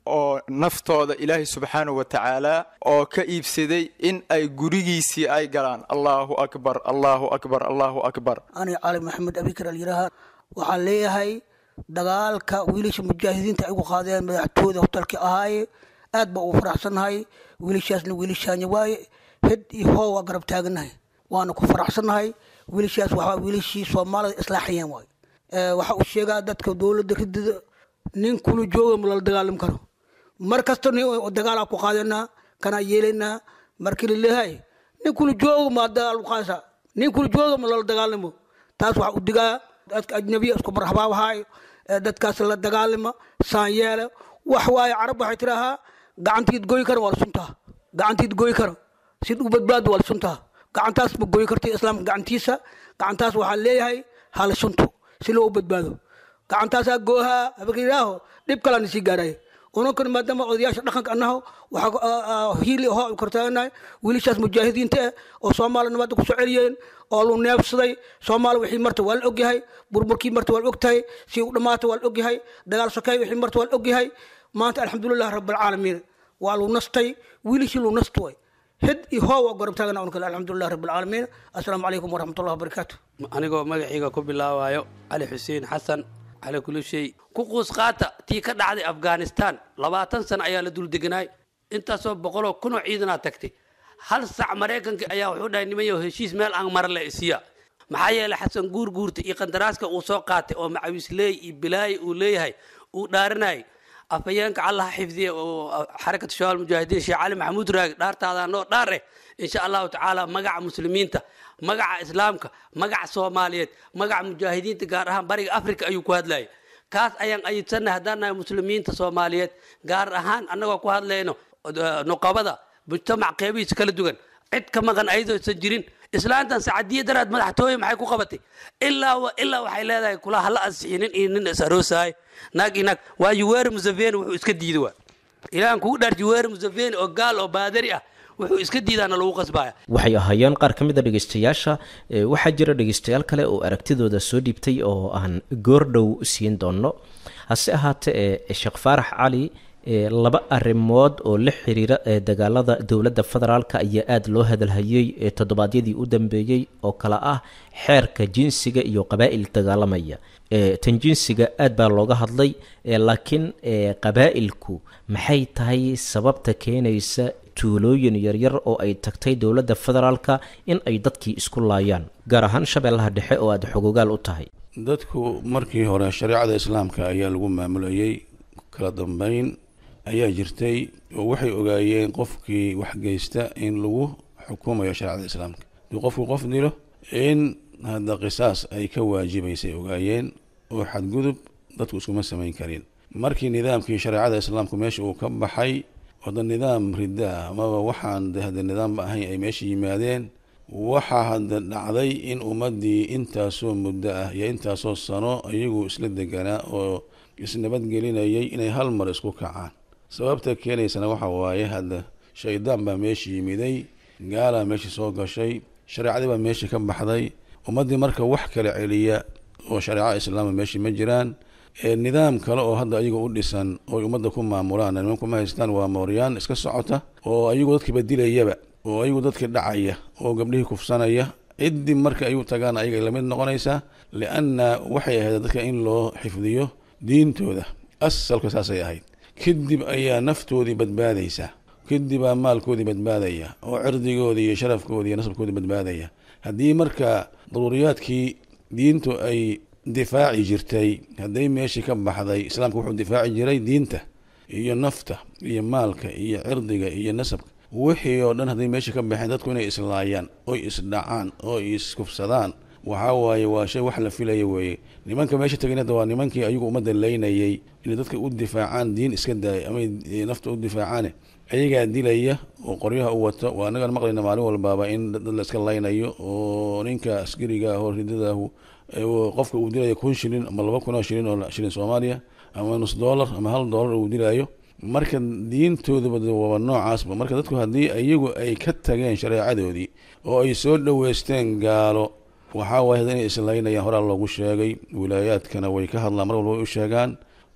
oo naftooda ilaahay subxaanahu wa tacaala oo ka iibsaday in ay gurigiisii ay galaan allahu akbar allahu akbar allahu akbar ani cali maxamed abikar alyiraha waxaan leeyahay dagaalka wiilasha mujaahidiinta ay ugu qaadeen madaxtooyda hotelkii ahaaye aad baa ugu faraxsannahay wiilashaasna wiilashaanya waaye hed iyo hoo waa garab taagannahay waana ku faraxsannahay wiilashaas waxaa wiilashii soomaalida islaaxiyeen waaye waxa uu sheegaa dadka dowladda ridida nin kula jooga ma lala dagaalami karo mar kasta nin dagaalaa ku qaadanaa kanaa yeelaynaa markii laleeyahay nin kula jooga ma dagaal qaasa nin kula jooga ma lala dagaalamo taas waxa u digaa dadka ajnabiya isku marxabaabahaayo dadkaas la dagaalama saan yeela wax waaye carab waxay tidhaahaa gacantiid goy kara waa la suntaa gacantiid goy kara sid u badbaado waa la suntaa gacantaas ma goy karta islaamka gacantiisa gacantaas waxaa leeyahay hala sunto si loo badbaado gacantaasaa goohaa habakiraaho dhib kalana sii gaaraya unankana maadaama odayaasha dhaqanka annaho waxaa hiili hoo kortaaganahay wiilashaas mujaahidiinta ah oo soomaaliya nabadda ku soo celiyeen oo lu neefsaday soomaaliya wixii marta waa la ogyahay burburkii marta waa la ogtahay si u dhammaata waa la ogyahay dagaal sokeey wixii marta waa la ogyahay maanta alxamdulilah rabbilcaalamiin waa lu nastay wiilashii lu nast way hid iyo hoo waa gorab taagana unkale alxamdulilah rabbilcaalamiin assalaamu calaykum waraxmatullahi wabarakaatu anigoo magacayga ku bilaabayo cali xuseen xasan cali kulushay ku quus qaata tii ka dhacday afghanistan labaatan sano ayaa la dul deganaay intaasoo boqoloo kunoo ciidanaa tagtay hal sac maraykanka ayaa wuxuu dhahay nimanyo heshiis meel aan mara le isiya maxaa yeelay xasan guur guurta iyo qandaraaska uu soo qaatay oo macawisleey iyo bilaayi uu leeyahay uu dhaaranayay afhayeenka allaha xifdiya oo xarakatu shabaal mujaahidiin sheekh cali maxamuud raagi dhaartaadaa noo dhaar eh insha allahu tacaala magaca muslimiinta magaca islaamka magaca soomaaliyeed magaca mujaahidiinta gaar ahaan bariga africa ayuu ku hadlayay kaas ayaan ayidsannahay haddaan nahay muslimiinta soomaaliyeed gaar ahaan annagoo ku hadlayno nuqabada mujtamac qeybihiisa kala duwan cid ka maqan ayadoosan jirin islaantan sacadiya daraad madaxtooye maxay ku qabatay ilaa ilaa waxay leedahay kula hala ansixi nin iyo nin is aroosaay naag iyo naag waa yuweeri museveni wuxuu iska diiday waa ilaahan kugu dhaar yuweeri museveni oo gaal oo baadari ah wuxuu iska diidaana lagu qasbaya waxay ahaayeen qaar ka mid a dhegeystayaasha waxaa jira dhegeystayaal kale oo aragtidooda soo dhiibtay oo aan goordhow siin doono hase ahaatee sheekh faarax cali laba arrimood oo la xiriira ee dagaalada dowladda federaalk ayaa aada loo hadalhayey ee toddobaadyadii u dambeeyey oo kale ah xeerka jinsiga iyo qabaa'il dagaalamaya tan jinsiga aad baa looga hadlay laakiin qabaa'ilku maxay tahay sababta keenaysa tuulooyin yaryar oo ay tagtay dowladda federaalka in ay dadkii isku laayaan gaar ahaan shabeellaha dhexe oo aada xogogaal u tahay dadku markii hore shareecada islaamka ayaa lagu maamulayey kala dambeyn ayaa jirtay oo waxay ogaayeen qofkii wax geysta in lagu xukumayo shareecada islaamka haduu qofku qof dilo in hadda qisaas ay ka waajibaysay ogaayeen oo xadgudub dadku iskuma samayn karin markii nidaamkii shareecada islaamku meesha uu ka baxay wada nidaam ridda ah amaba waxaan de hadda nidaamba ahayn ay meesha yimaadeen waxaa hadda dhacday in ummaddii intaasoo muddo ah iyo intaasoo sano iyagu isla deganaa oo isnabadgelinayay inay hal mar isku kacaan sababta keenaysana waxa waaye hadda shaydaan baa meesha yimiday gaalaa meesha soo gashay shareecadii baa meesha ka baxday ummaddii marka wax kala celiya oo shareeca islaama meesha ma jiraan nidaam kale oo hadda ayaga u dhisan oo ummadda ku maamulaan nimanku ma haystaan waa mooryaan iska socota oo ayagu dadkiiba dilayaba oo ayagu dadkii dhacaya oo gabdhihii kufsanaya ciddii marka ay u tagaan ayaga lamid noqonaysaa lianna waxay ahayd dadka in loo xifdiyo diintooda asalka saasay ahayd kadib ayaa naftoodii badbaadaysa kadibaa maalkoodii badbaadaya oo cirdigoodii iyo sharafkoodii iyo nasabkoodii badbaadaya haddii marka daruuriyaadkii diintu ay difaaci jirtay hadday meeshii ka baxday islaamka wuxuu difaaci jiray diinta iyo nafta iyo maalka iyo cirdiga iyo nasabka wixii oo dhan hadday meeshii ka baxeen dadku inay islaayaan oy isdhacaan oo iskufsadaan waxaa waaye waa shay wax la filaya weeye nimanka meesha tegin hadda waa nimankii ayagu ummadda leynayay inay dadka u difaacaan diin iska daaya ama nafta u difaacaane ayagaa dilaya oo qoryaha u wato waa anagaan maqlayna maalin walbaaba in dad la iska laynayo oo ninka askariga ah oo ridadaahu qofka uu dilaya kun shilin ama laba kun oo shilin oo shilin soomaaliya ama nus dollar ama hal dollar uu dilayo marka diintoodaba waaba noocaasba marka dadku haddii iyagu ay ka tageen shareecadoodii oo ay soo dhoweysteen gaalo waxaa waaye inay islaynayaan horaa loogu sheegay wilaayaadkana way ka hadlaan mar walba way u sheegaan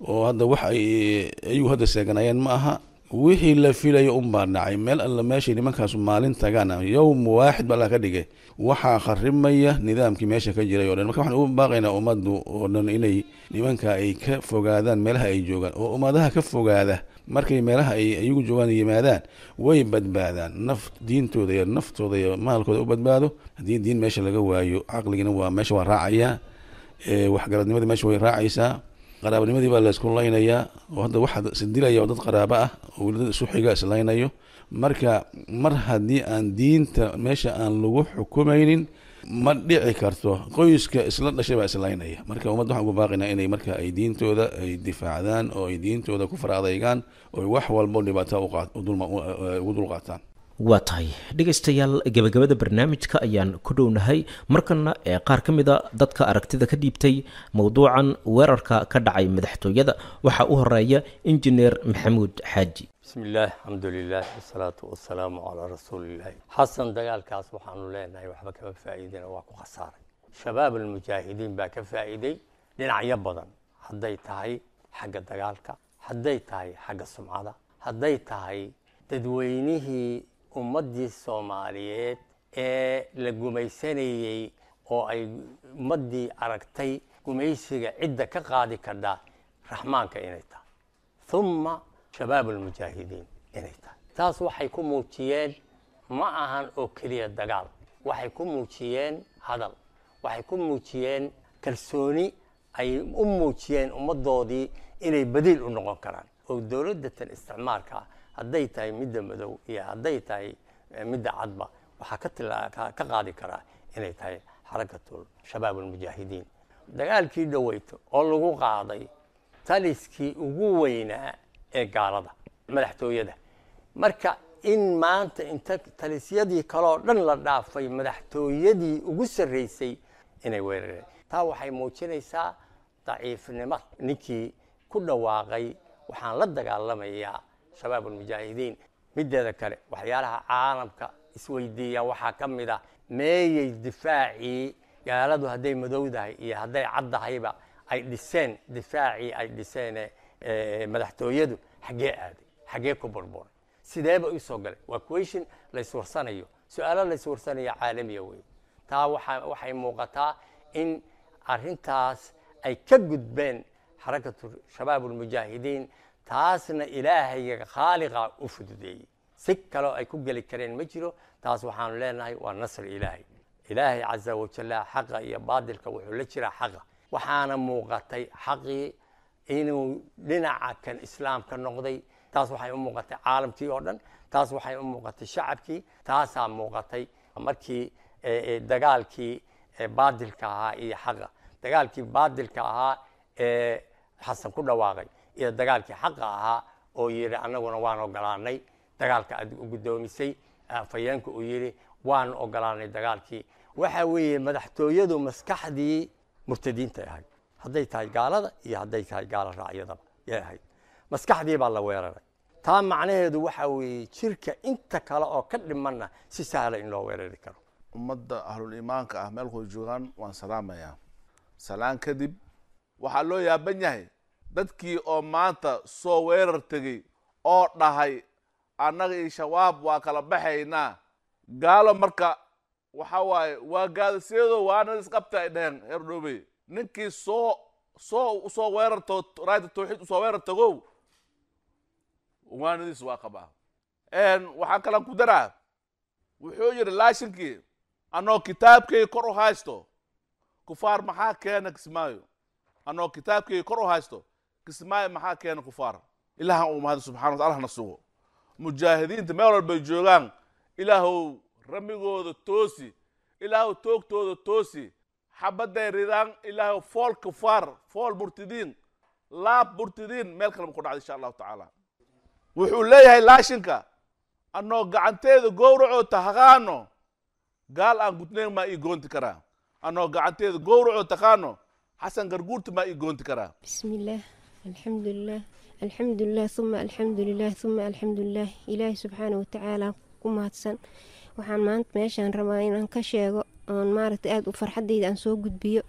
oo hadda wax ay ayagu hadda seeganayeen ma aha wixii la filayo unbaa dhacay meel alla meeshay nimankaasu maalin tagaan yowm waaxid ba alla ka dhigay waxaa kharimaya nidaamkii meesha ka jiray o dhan marka waxaan u baaqaynaa ummaddu oo dhan inay nimanka ay ka fogaadaan meelaha ay joogaan oo ummadaha ka fogaada markay meelaha ay ayagu joogaan yimaadaan way badbaadaan naf diintooda iyo naftooda iyo maalkooda u badbaado haddii diin meesha laga waayo caqligina waa meesha waa raacayaa waxgaradnimadii meesha way raacaysaa qaraabanimadii baa laysku laynayaa oo hadda waxaa isdilaya oo dad qaraabo ah oo weli dad isu xiga islaynayo marka mar haddii aan diinta meesha aan lagu xukumaynin ma dhici karto qoyska isla dhashay baa islaynaya marka ummadda waxaan ugu baaqaynaa inay marka ay diintooda ay difaacdaan oo ay diintooda ku fara adaygaan oo wax walbo dhibaato ugu dulqaataan waa tahay dhegaystayaal gebagabada barnaamijka ayaan ku dhownahay markana ee qaar ka mida dadka aragtida ka dhiibtay mowduucan weerarka ka dhacay madaxtooyada waxaa u horeeya injineer maxamuud xaaji bismi illaah alxamdulilah wasalaatu wasalaamu calaa rasuulillahi xasan dagaalkaas waxaanu leenahay waxba kama faa'iidina waa ku khasaaray shabaab almujaahidiin baa ka faa'iiday dhinacyo badan hadday tahay xagga dagaalka hadday tahay xagga sumcada hadday tahay dadweynihii ummaddii soomaaliyeed ee la gumaysanayey oo ay ummaddii aragtay gumaysiga cidda ka qaadi kardhaa raxmaanka inay tahay humma shabaab almujaahidiin inay tahay taas waxay ku muujiyeen ma ahan oo keliya dagaal waxay ku muujiyeen hadal waxay ku muujiyeen kalsooni ay u muujiyeen ummaddoodii inay badiil u noqon karaan oo dowladdatan isticmaalka ah hadday tahay midda madow iyo hadday tahay midda cadba waxaa ka tila ka qaadi karaa inay tahay xarakatul shabaab almujaahidiin dagaalkii dhaweyto oo lagu qaaday taliskii ugu weynaa ee gaalada madaxtooyada marka in maanta inta talisyadii kaleoo dhan la dhaafay madaxtooyadii ugu sarraysay inay weerareen taa waxay muujinaysaa daciifnimo ninkii ku dhawaaqay waxaan la dagaalamayaa shabaab almujaahidiin mideeda kale waxyaalaha caalamka isweydiiya waxaa ka mid ah meeyey difaacii gaaladu hadday madowdahay iyo hadday caddahayba ay dhiseen difaacii ay dhiseen madaxtooyadu xaggee aaday xaggee ku burburay sideeba u soo galay waa question layswarsanayo su-aalo layswarsanayo caalamiya wey taa waxa waxay muuqataa in arrintaas ay ka gudbeen xarakatu shabaab almujaahidiin taasna ilaahayga khaaliqa u fududeeyey si kaloo ay ku geli kareen ma jiro taas waxaanu leenahay waa nasr ilaahay ilaahay caza wajalla xaqa iyo baadilka wuxuu la jiraa xaqa waxaana muuqatay xaqii inuu dhinaca kan islaamka noqday taas waxay u muuqatay caalamkii oo dhan taas waxay u muuqatay shacabkii taasaa muuqatay markii dagaalkii baadilka ahaa iyo xaqa dagaalkii baadilka ahaa ee xasan ku dhawaaqay iyo dagaalkii xaqa ahaa oo yidhi annaguna waan ogolaanay dagaalka aad u guddoomisay afhayeenka uu yidhi waan ogolaanay dagaalkii waxa weeye madaxtooyadu maskaxdii murtadiintay ahayd hadday tahay gaalada iyo hadday tahay gaala raacyadaba yay ahayd maskaxdii baa la weeraray taa macnaheedu waxa weeye jirka inta kale oo ka dhimanna si sahla in loo weerari karo ummadda ahlul iimaanka ah meelkooda joogaan waan salaamayaa salaan kadib waxaa loo yaaban yahay dadkii oo maanta soo weerar tegey oo dhahay annaga iyo shabaab waa kala baxaynaa gaalo marka waxa waaye waa gaadasiyado waana isqabta ay dheheen heer dhoobey ninkii soo soo usoo weerarto raayda tawxiid usoo weerar tagow waanadiis waa qabaa waxaan kalan ku daraa wuxuu yidhi laashinkii annoo kitaabkay kor u haysto kufaar maxaa keena kismaayo annoo kitaabkay kor u haysto kismaayo maxaa keena kufaar ilaahan uu mahadi subxana wataala allahna sugo mujaahidiinta meel walbay joogaan ilaahow ramigooda toosi ilaahow toogtooda toosi xabadday ridaan ilaahow fool kufaar fool murtidiin laab murtidiin meel kale ma ku dhacda insha allahu tacaala wuxuu leeyahay laashinka annoo gacanteeda gowracoo tahaqaano gaal aan gudnayn maa ii goonti karaa annoo gacanteeda gowracoo taqaano xasan garguurta maa ii goonti karaa بسم الله الحمد لله الحمد لله ثم الحمد لله ثم الحمد لله إلهي سبحانه وتعالى kumahadsan waxaan maanta meeshaan rabaa inaan ka sheego oon maaragtay aada u farxadayda aan soo gudbiyo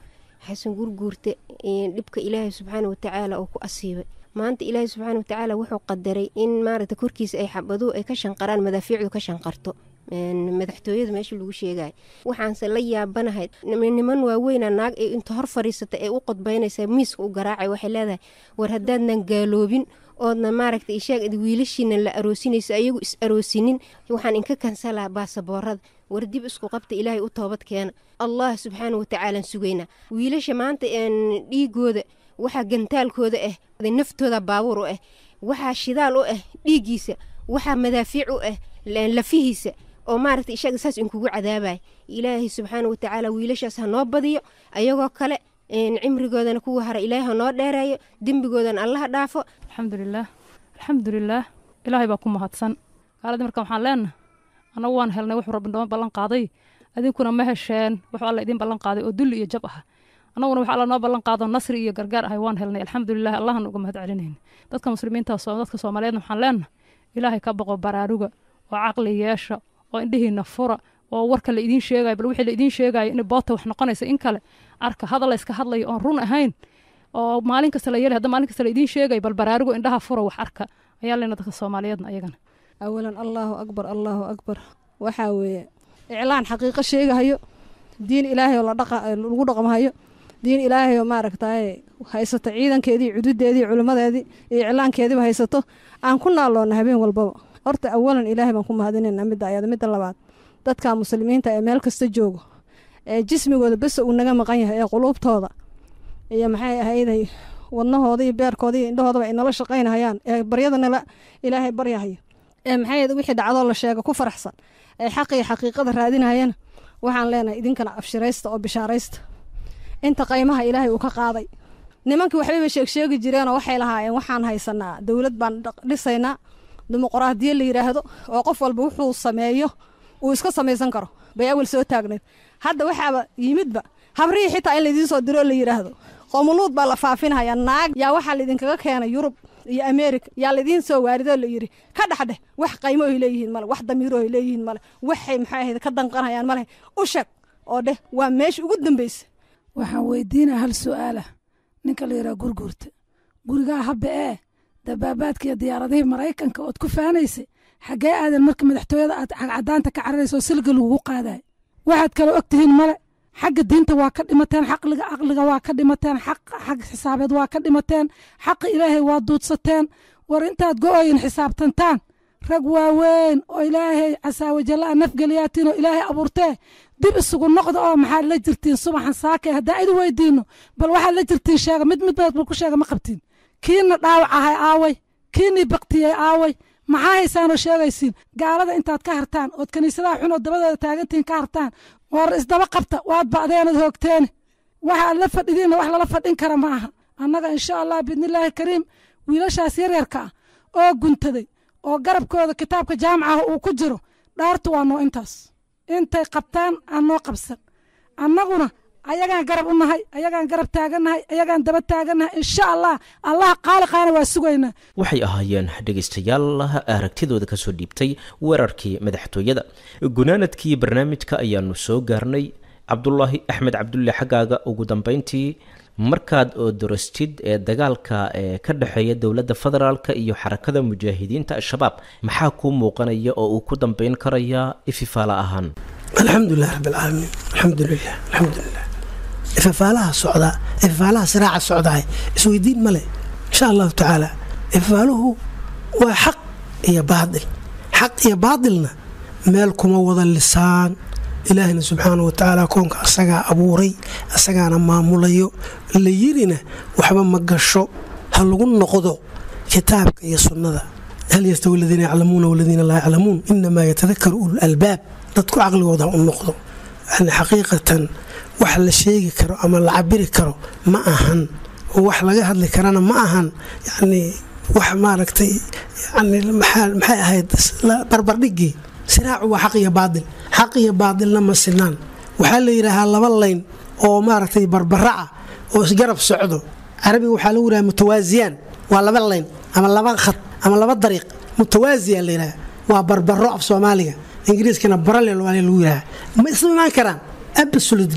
xasan gurguurta dhibka ilaahay subxaana watacaala uu ku asiibay maanta ilaahay subxaana watacaala wuxuu qadaray in maaragta korkiisa ay xabaduhu ay ka shanqaraan madaafiicdu ka shanqarto madaxtooyada meesha lagu sheegaya waxaanse la yaabanahay niman waaweyna naag ee inta hor fadhiisata ee u qodbaynaysa miiska u garaacay waxay leedahay war haddaadnan gaaloobin oodna maaragta ishaag wiilashiina la aroosinayso ayagu is aroosinin waxaan inka kansalaa baasaboorada war dib isku qabta ilaahay u toobad keena allah subxaana watacaalaan sugaynaa wiilasha maanta dhiigooda waxaa gantaalkooda ah naftooda baabuur u ah waxaa shidaal u ah dhiiggiisa waxaa madaafiic u ah lafihiisa oo maaragta ishaga saas inkugu cadaabaya ilaahay subxaana watacaala wiilashaas ha noo badiyo ayagoo kale cimrigoodana kuwa hara ilaahay ha noo dheereeyo dembigoodana allaha dhaafo alxamdulilaah alxamdulilaah ilaahay baa ku mahadsan gaaladii marka waxaan leenahay annagu waan helnay wuxuu rabbi noo ballan qaaday adinkuna ma hesheen wuxuu alla idiin ballan qaaday oo dulli iyo jab ah annaguna wax alla noo ballan qaado nasri iyo gargaar ahay waan helnay alxamdulilah allahna uga mahad celinayna dadka muslimiinta dadka soomaaliyeedna waxaan leenahay ilaahay ka boqo baraaruga oo caqli yeesha oo indhihiina fura oo warka la idiin sheegayo bal wixii la idiin sheegayo in boota wax noqonaysa in kale arka hadal la iska hadlayo oon run ahayn oo maalin kasta la yeelay hadda maalin kasta la idiin sheegayo bal baraarugo indhaha fura wax arka ayaa leena dadka soomaaliyeedna ayagana awalan allaahu akbar allaahu akbar waxaa weeye iclaan xaqiiqo sheegahayo diin ilaahay oo lagu dhaqmahayo diin ilaahay oo maaragtay haysato ciidankeedii cududeedii culimmadeedii iyo iclaankeediiba haysato aan ku naaloonna habeen walbaba horta awalan ilaahay baan ku mahadinayna midda ayada midda labaad dadka muslimiinta ee meel kasta joogo ee jismigooda bese uu naga maqan yahay ee quluubtooda iyo maxay ahayday wadnahooda iyo beerkooda iyo indhahoodaba ay nala shaqaynahayaan ee baryada nala ilaahay baryahayo ee maxay wixii dhacdoo la sheega ku faraxsan ee xaqiyo xaqiiqada raadinayana waxaan leenahay idinkana abshiraysta oo bishaaraysta inta qaymaha ilaahay uu ka qaaday nimankii waxbayba sheegsheegi jireenoo waxay lahaayeen waxaan haysanaa dowlad baan dhisaynaa dimuqraadiya la yidhaahdo oo qof walba wuxuu sameeyo uu iska samaysan karo bay awal soo taagneed hadda waxaaba yimidba habrihii xitaa in laydiin soo diroo la yidhaahdo qoomuluud baa la faafinaya naag yaa waxaa laydinkaga keenay yurub iyo america yaa laydiin soo waaridoo la yidhi ka dhexdheh wax qaymo ay leeyihiin male wax damiiro ay leeyihiin male waxay maxay ahayd ka danqanayaan male u sheeg oo dheh waa meesha ugu dambaysa waxaan weydiinaa hal su-aalah ninka la yidhaha gurguurta gurigaa habbe ee dabaabaadka iyo diyaaradihii maraykanka ood ku faanaysay xaggee aadan marka madaxtooyada aad cagcadaanta ka cararayso oo silga lagugu qaadayo waxaad kale og tihiin male xagga diinta waa ka dhimateen xaqliga caqliga waa ka dhimateen xaq xag xisaabeed waa ka dhimateen xaqa ilaahay waa duudsateen war intaad go-oyin xisaabtantaan rag waaweyn oo ilaahay casaawajallaa nafgeliyaatiin oo ilaahay abuurtee dib isugu noqda oo maxaad la jirtiin subaxan saakay haddaan idi weydiino bal waxaad la jirtiin sheega mid mid bal ku sheega ma qabtiin kiina dhaawac ahay aaway kiinii baktiyey aaway maxaa haysaanoo sheegaysiin gaalada intaad ka hartaan ood kiniisadaha xun oo dabadooda taagantihiin ka hartaan war isdaba qabta waad ba'deenad hoogteene waxaad la fadhidiinna wax lala fadhin kara ma aha annaga insha allah biidnillaahi kariim wiilashaas yaryarka ah oo guntaday oo garabkooda kitaabka jaamacaha uu ku jiro dhaartu waa noo intaas intay qabtaan aan noo qabsan annaguna ayagaan garab u nahay ayagaan garab taagannahay ayagaan daba taagannahay insha allah allaha qaaliqaana waa sugaynaa waxay ahaayeen dhegaystayaal aragtidooda kasoo dhiibtay weerarkii madaxtooyada gunaanadkii barnaamijka ayaanu soo gaarnay cabdulaahi axmed cabdulle xaggaaga ugu dambeyntii markaad oo dorastid ee dagaalka ee ka dhexeeya dowladda federaalka iyo xarakada mujaahidiinta al-shabaab maxaa kuu muuqanaya oo uu ku dambeyn karayaa ififaala ahaan alxamdulilah rabbilcaalamiin alxamdulilah alxamdulilah ifafaalaha socdaa ifafaalaha siraaca socdaay isweydiin male insha allahu tacaala ifafaaluhu waa xaq iyo baadil xaq iyo baadilna meel kuma wada lisaan ilaahina subxaana watacaala koonka asagaa abuuray asagaana maamulayo la yirina waxba ma gasho ha lagu noqdo kitaabka iyo sunnada hal yastawi aladiina yaclamuuna waladiina laa yaclamuun inamaa yatadakaru ulu albaab dadku caqligooda u noqdo yani xaqiiqatan wax la sheegi karo ama la cabiri karo ma ahan wax laga hadli karana ma ahan yani wax maaragtay yani maxay ahayd barbardhigii siraacu waa xaq iyo baadil xaq iyo baadilna ma sinaan waxaa la yidhaahaa laba layn oo maaragtay barbaraca oo isgarab socdo carabiga waxaa lagu yidhaha mutawaasiyaan waa laba layn ama laba khad ama laba dariiq mutawaasiya la yidhaha waa barbaro af soomaaliga ingiriiskana baralel waa lagu yidhaha ma isla imaan karaan absolutely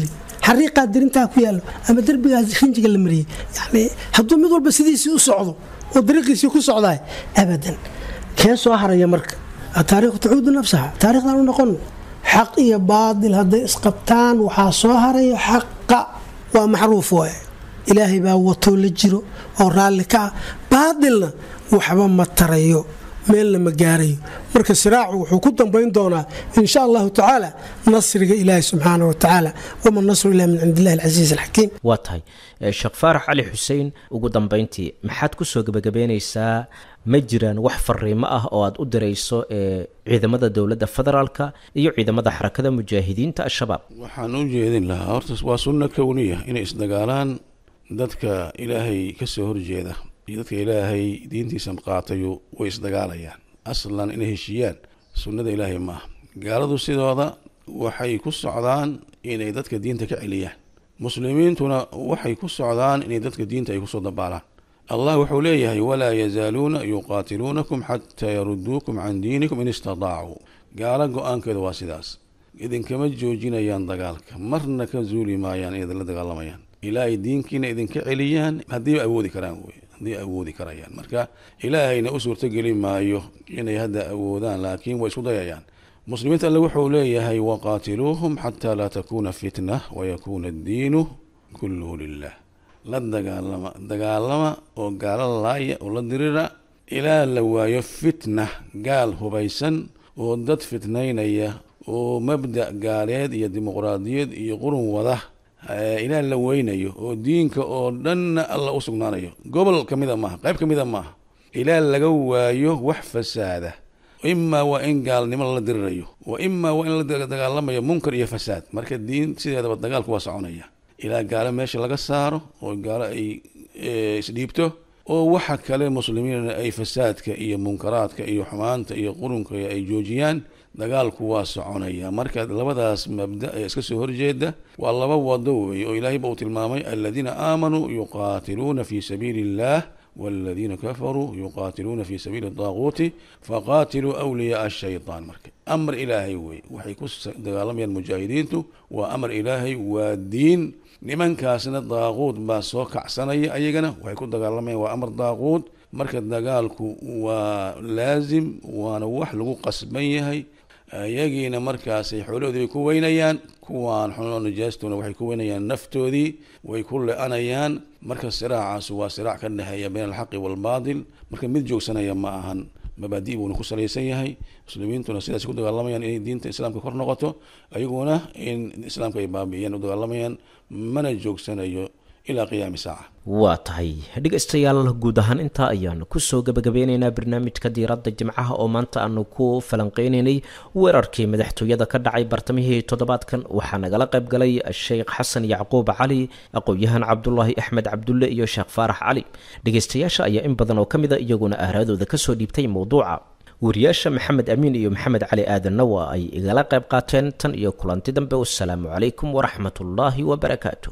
xariiqaa dirintaa ku yaallo ama derbigaas rinjiga la mariyey yani hadduu mid walba sidiisii u socdo oo dariiqiisii ku socdaay abadan kee soo haraya marka taariikhu tacuudu nafsaha taarikhdan u noqon xaq iyo baadil hadday isqabtaan waxaa soo haraya xaqa waa maxruuf waaye ilaahay baa watoo la jiro oo raalli ka ah baadilna waxba ma tarayo meelna ma gaarayo marka siraacu wuxuu ku dambayn doonaa insha allahu tacaala nasriga ilaahi subxaana wa tacaala wama nasru ila min cindi illahi alcasiiz alxakiim waa tahay sheekh faarax cali xuseen ugu dambayntii maxaad kusoo gebagabeynaysaa ma jiraan wax fariimo ah oo aad u dirayso ee ciidamada dowladda federaalka iyo ciidamada xarakada mujaahidiinta al-shabaab waxaan u jeedin lahaa horta waa sunno kowniya inay isdagaalaan dadka ilaahay ka soo horjeeda iyo dadka ilaahay diintiisa qaatayu way isdagaalayaan aslan inay heshiiyaan sunnada ilaahay ma aha gaaladu sidooda waxay ku socdaan inay dadka diinta ka celiyaan muslimiintuna waxay ku socdaan inay dadka diinta ay kusoo dabaalaan allah wuxuu leeyahay walaa yazaaluuna yuqaatiluunakum xataa yaruduukum can diinikum in istadaacuu gaalo go-aankeeda waa sidaas idinkama joojinayaan dagaalka marna ka zuuli maayaan inay la dagaalamayaan ilaa ay diinkiina idinka celiyaan haddii awoodi karaan wey haddii awoodi karayaan marka ilaahayna u suurtogeli maayo inay hadda awoodaan laakiin way isku dayayaan muslimiinta alle wuxuu leeyahay waqaatiluuhum xataa laa takuuna fitna wayakuuna addiinu kulluhu lilah la dagaalama dagaalama oo gaalo laaya oo la dirira ilaa la waayo fitna gaal hubaysan oo dad fitnaynaya oo mabda' gaaleed iyo dimuqraadiyad iyo qurun wada ilaa la weynayo oo diinka oo dhanna alla u sugnaanayo gobol ka mida maaha qayb ka mida maaha ilaa laga waayo wax fasaada imaa waa in gaalnimo la dirirayo wa imaa waa in la dagaalamayo munkar iyo fasaad marka diin sideedaba dagaalku waa soconaya ilaa gaalo meesha laga saaro oo gaalo ay isdhiibto oo waxa kale muslimiinna ay fasaadka iyo munkaraadka iyo xumaanta iyo qurunka ay joojiyaan dagaalku waa soconaya marka labadaas mabda ee iska soo horjeeda waa laba wado weeye oo ilaahay ba uu tilmaamay aladiina aamanuu yuqaatiluuna fi sabiili illah waladiina kafaruu yuqaatiluuna fi sabiili daaquuti faqaatiluu awliyaaa ashaytaan marka amar ilaahay wey waxay ku dagaalamayaan mujaahidiintu waa amar ilaahay waa diin nimankaasna daaquud baa soo kacsanaya ayagana waxay ku dagaalamayaan waa amar daaquud marka dagaalku waa laazim waana wax lagu qasban yahay iyagiina markaasay xoolahoodii bay ku weynayaan kuwaan xunoo najaastuna waxay ku weynayaan naftoodii way ku le-anayaan marka siraacaas waa siraac ka dhexeeya bayna alxaqi waalbaatil marka mid joogsanaya ma ahan mabaadi' buuna ku salaysan yahay muslimiintuna sidaas ku dagaalamayaan inay diinta islaamka kor noqoto ayaguna in islaamka ay baabi'iyaan u dagaalamayaan mana joogsanayo ilaa qiyaami saaca waa tahay dhegaystayaal guud ahaan intaa ayaanu kusoo gabagabeyneynaa barnaamijka diiradda jimcaha oo maanta aanu ku falanqeyneynay weerarkii madaxtooyada ka dhacay bartamihii toddobaadkan waxaa nagala qayb galay sheekh xasan yacquub cali aqoon-yahan cabdulaahi axmed cabdulle iyo sheekh faarax cali dhegaystayaasha ayaa in badan oo ka mid a iyaguna ahraadooda kasoo dhiibtay mowduuca wariyaasha maxamed amiin iyo maxamed cali aadanna waa ay igala qayb qaateen tan iyo kulanti dambe wasalaamu calaykum waraxmatullaahi wabarakaatu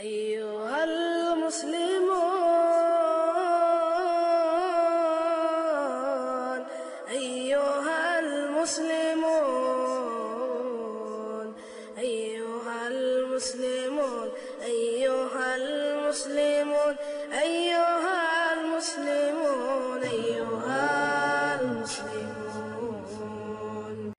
أيها المسلمون أيها المسلمون أيها المسلمون أيها المسلمون أيها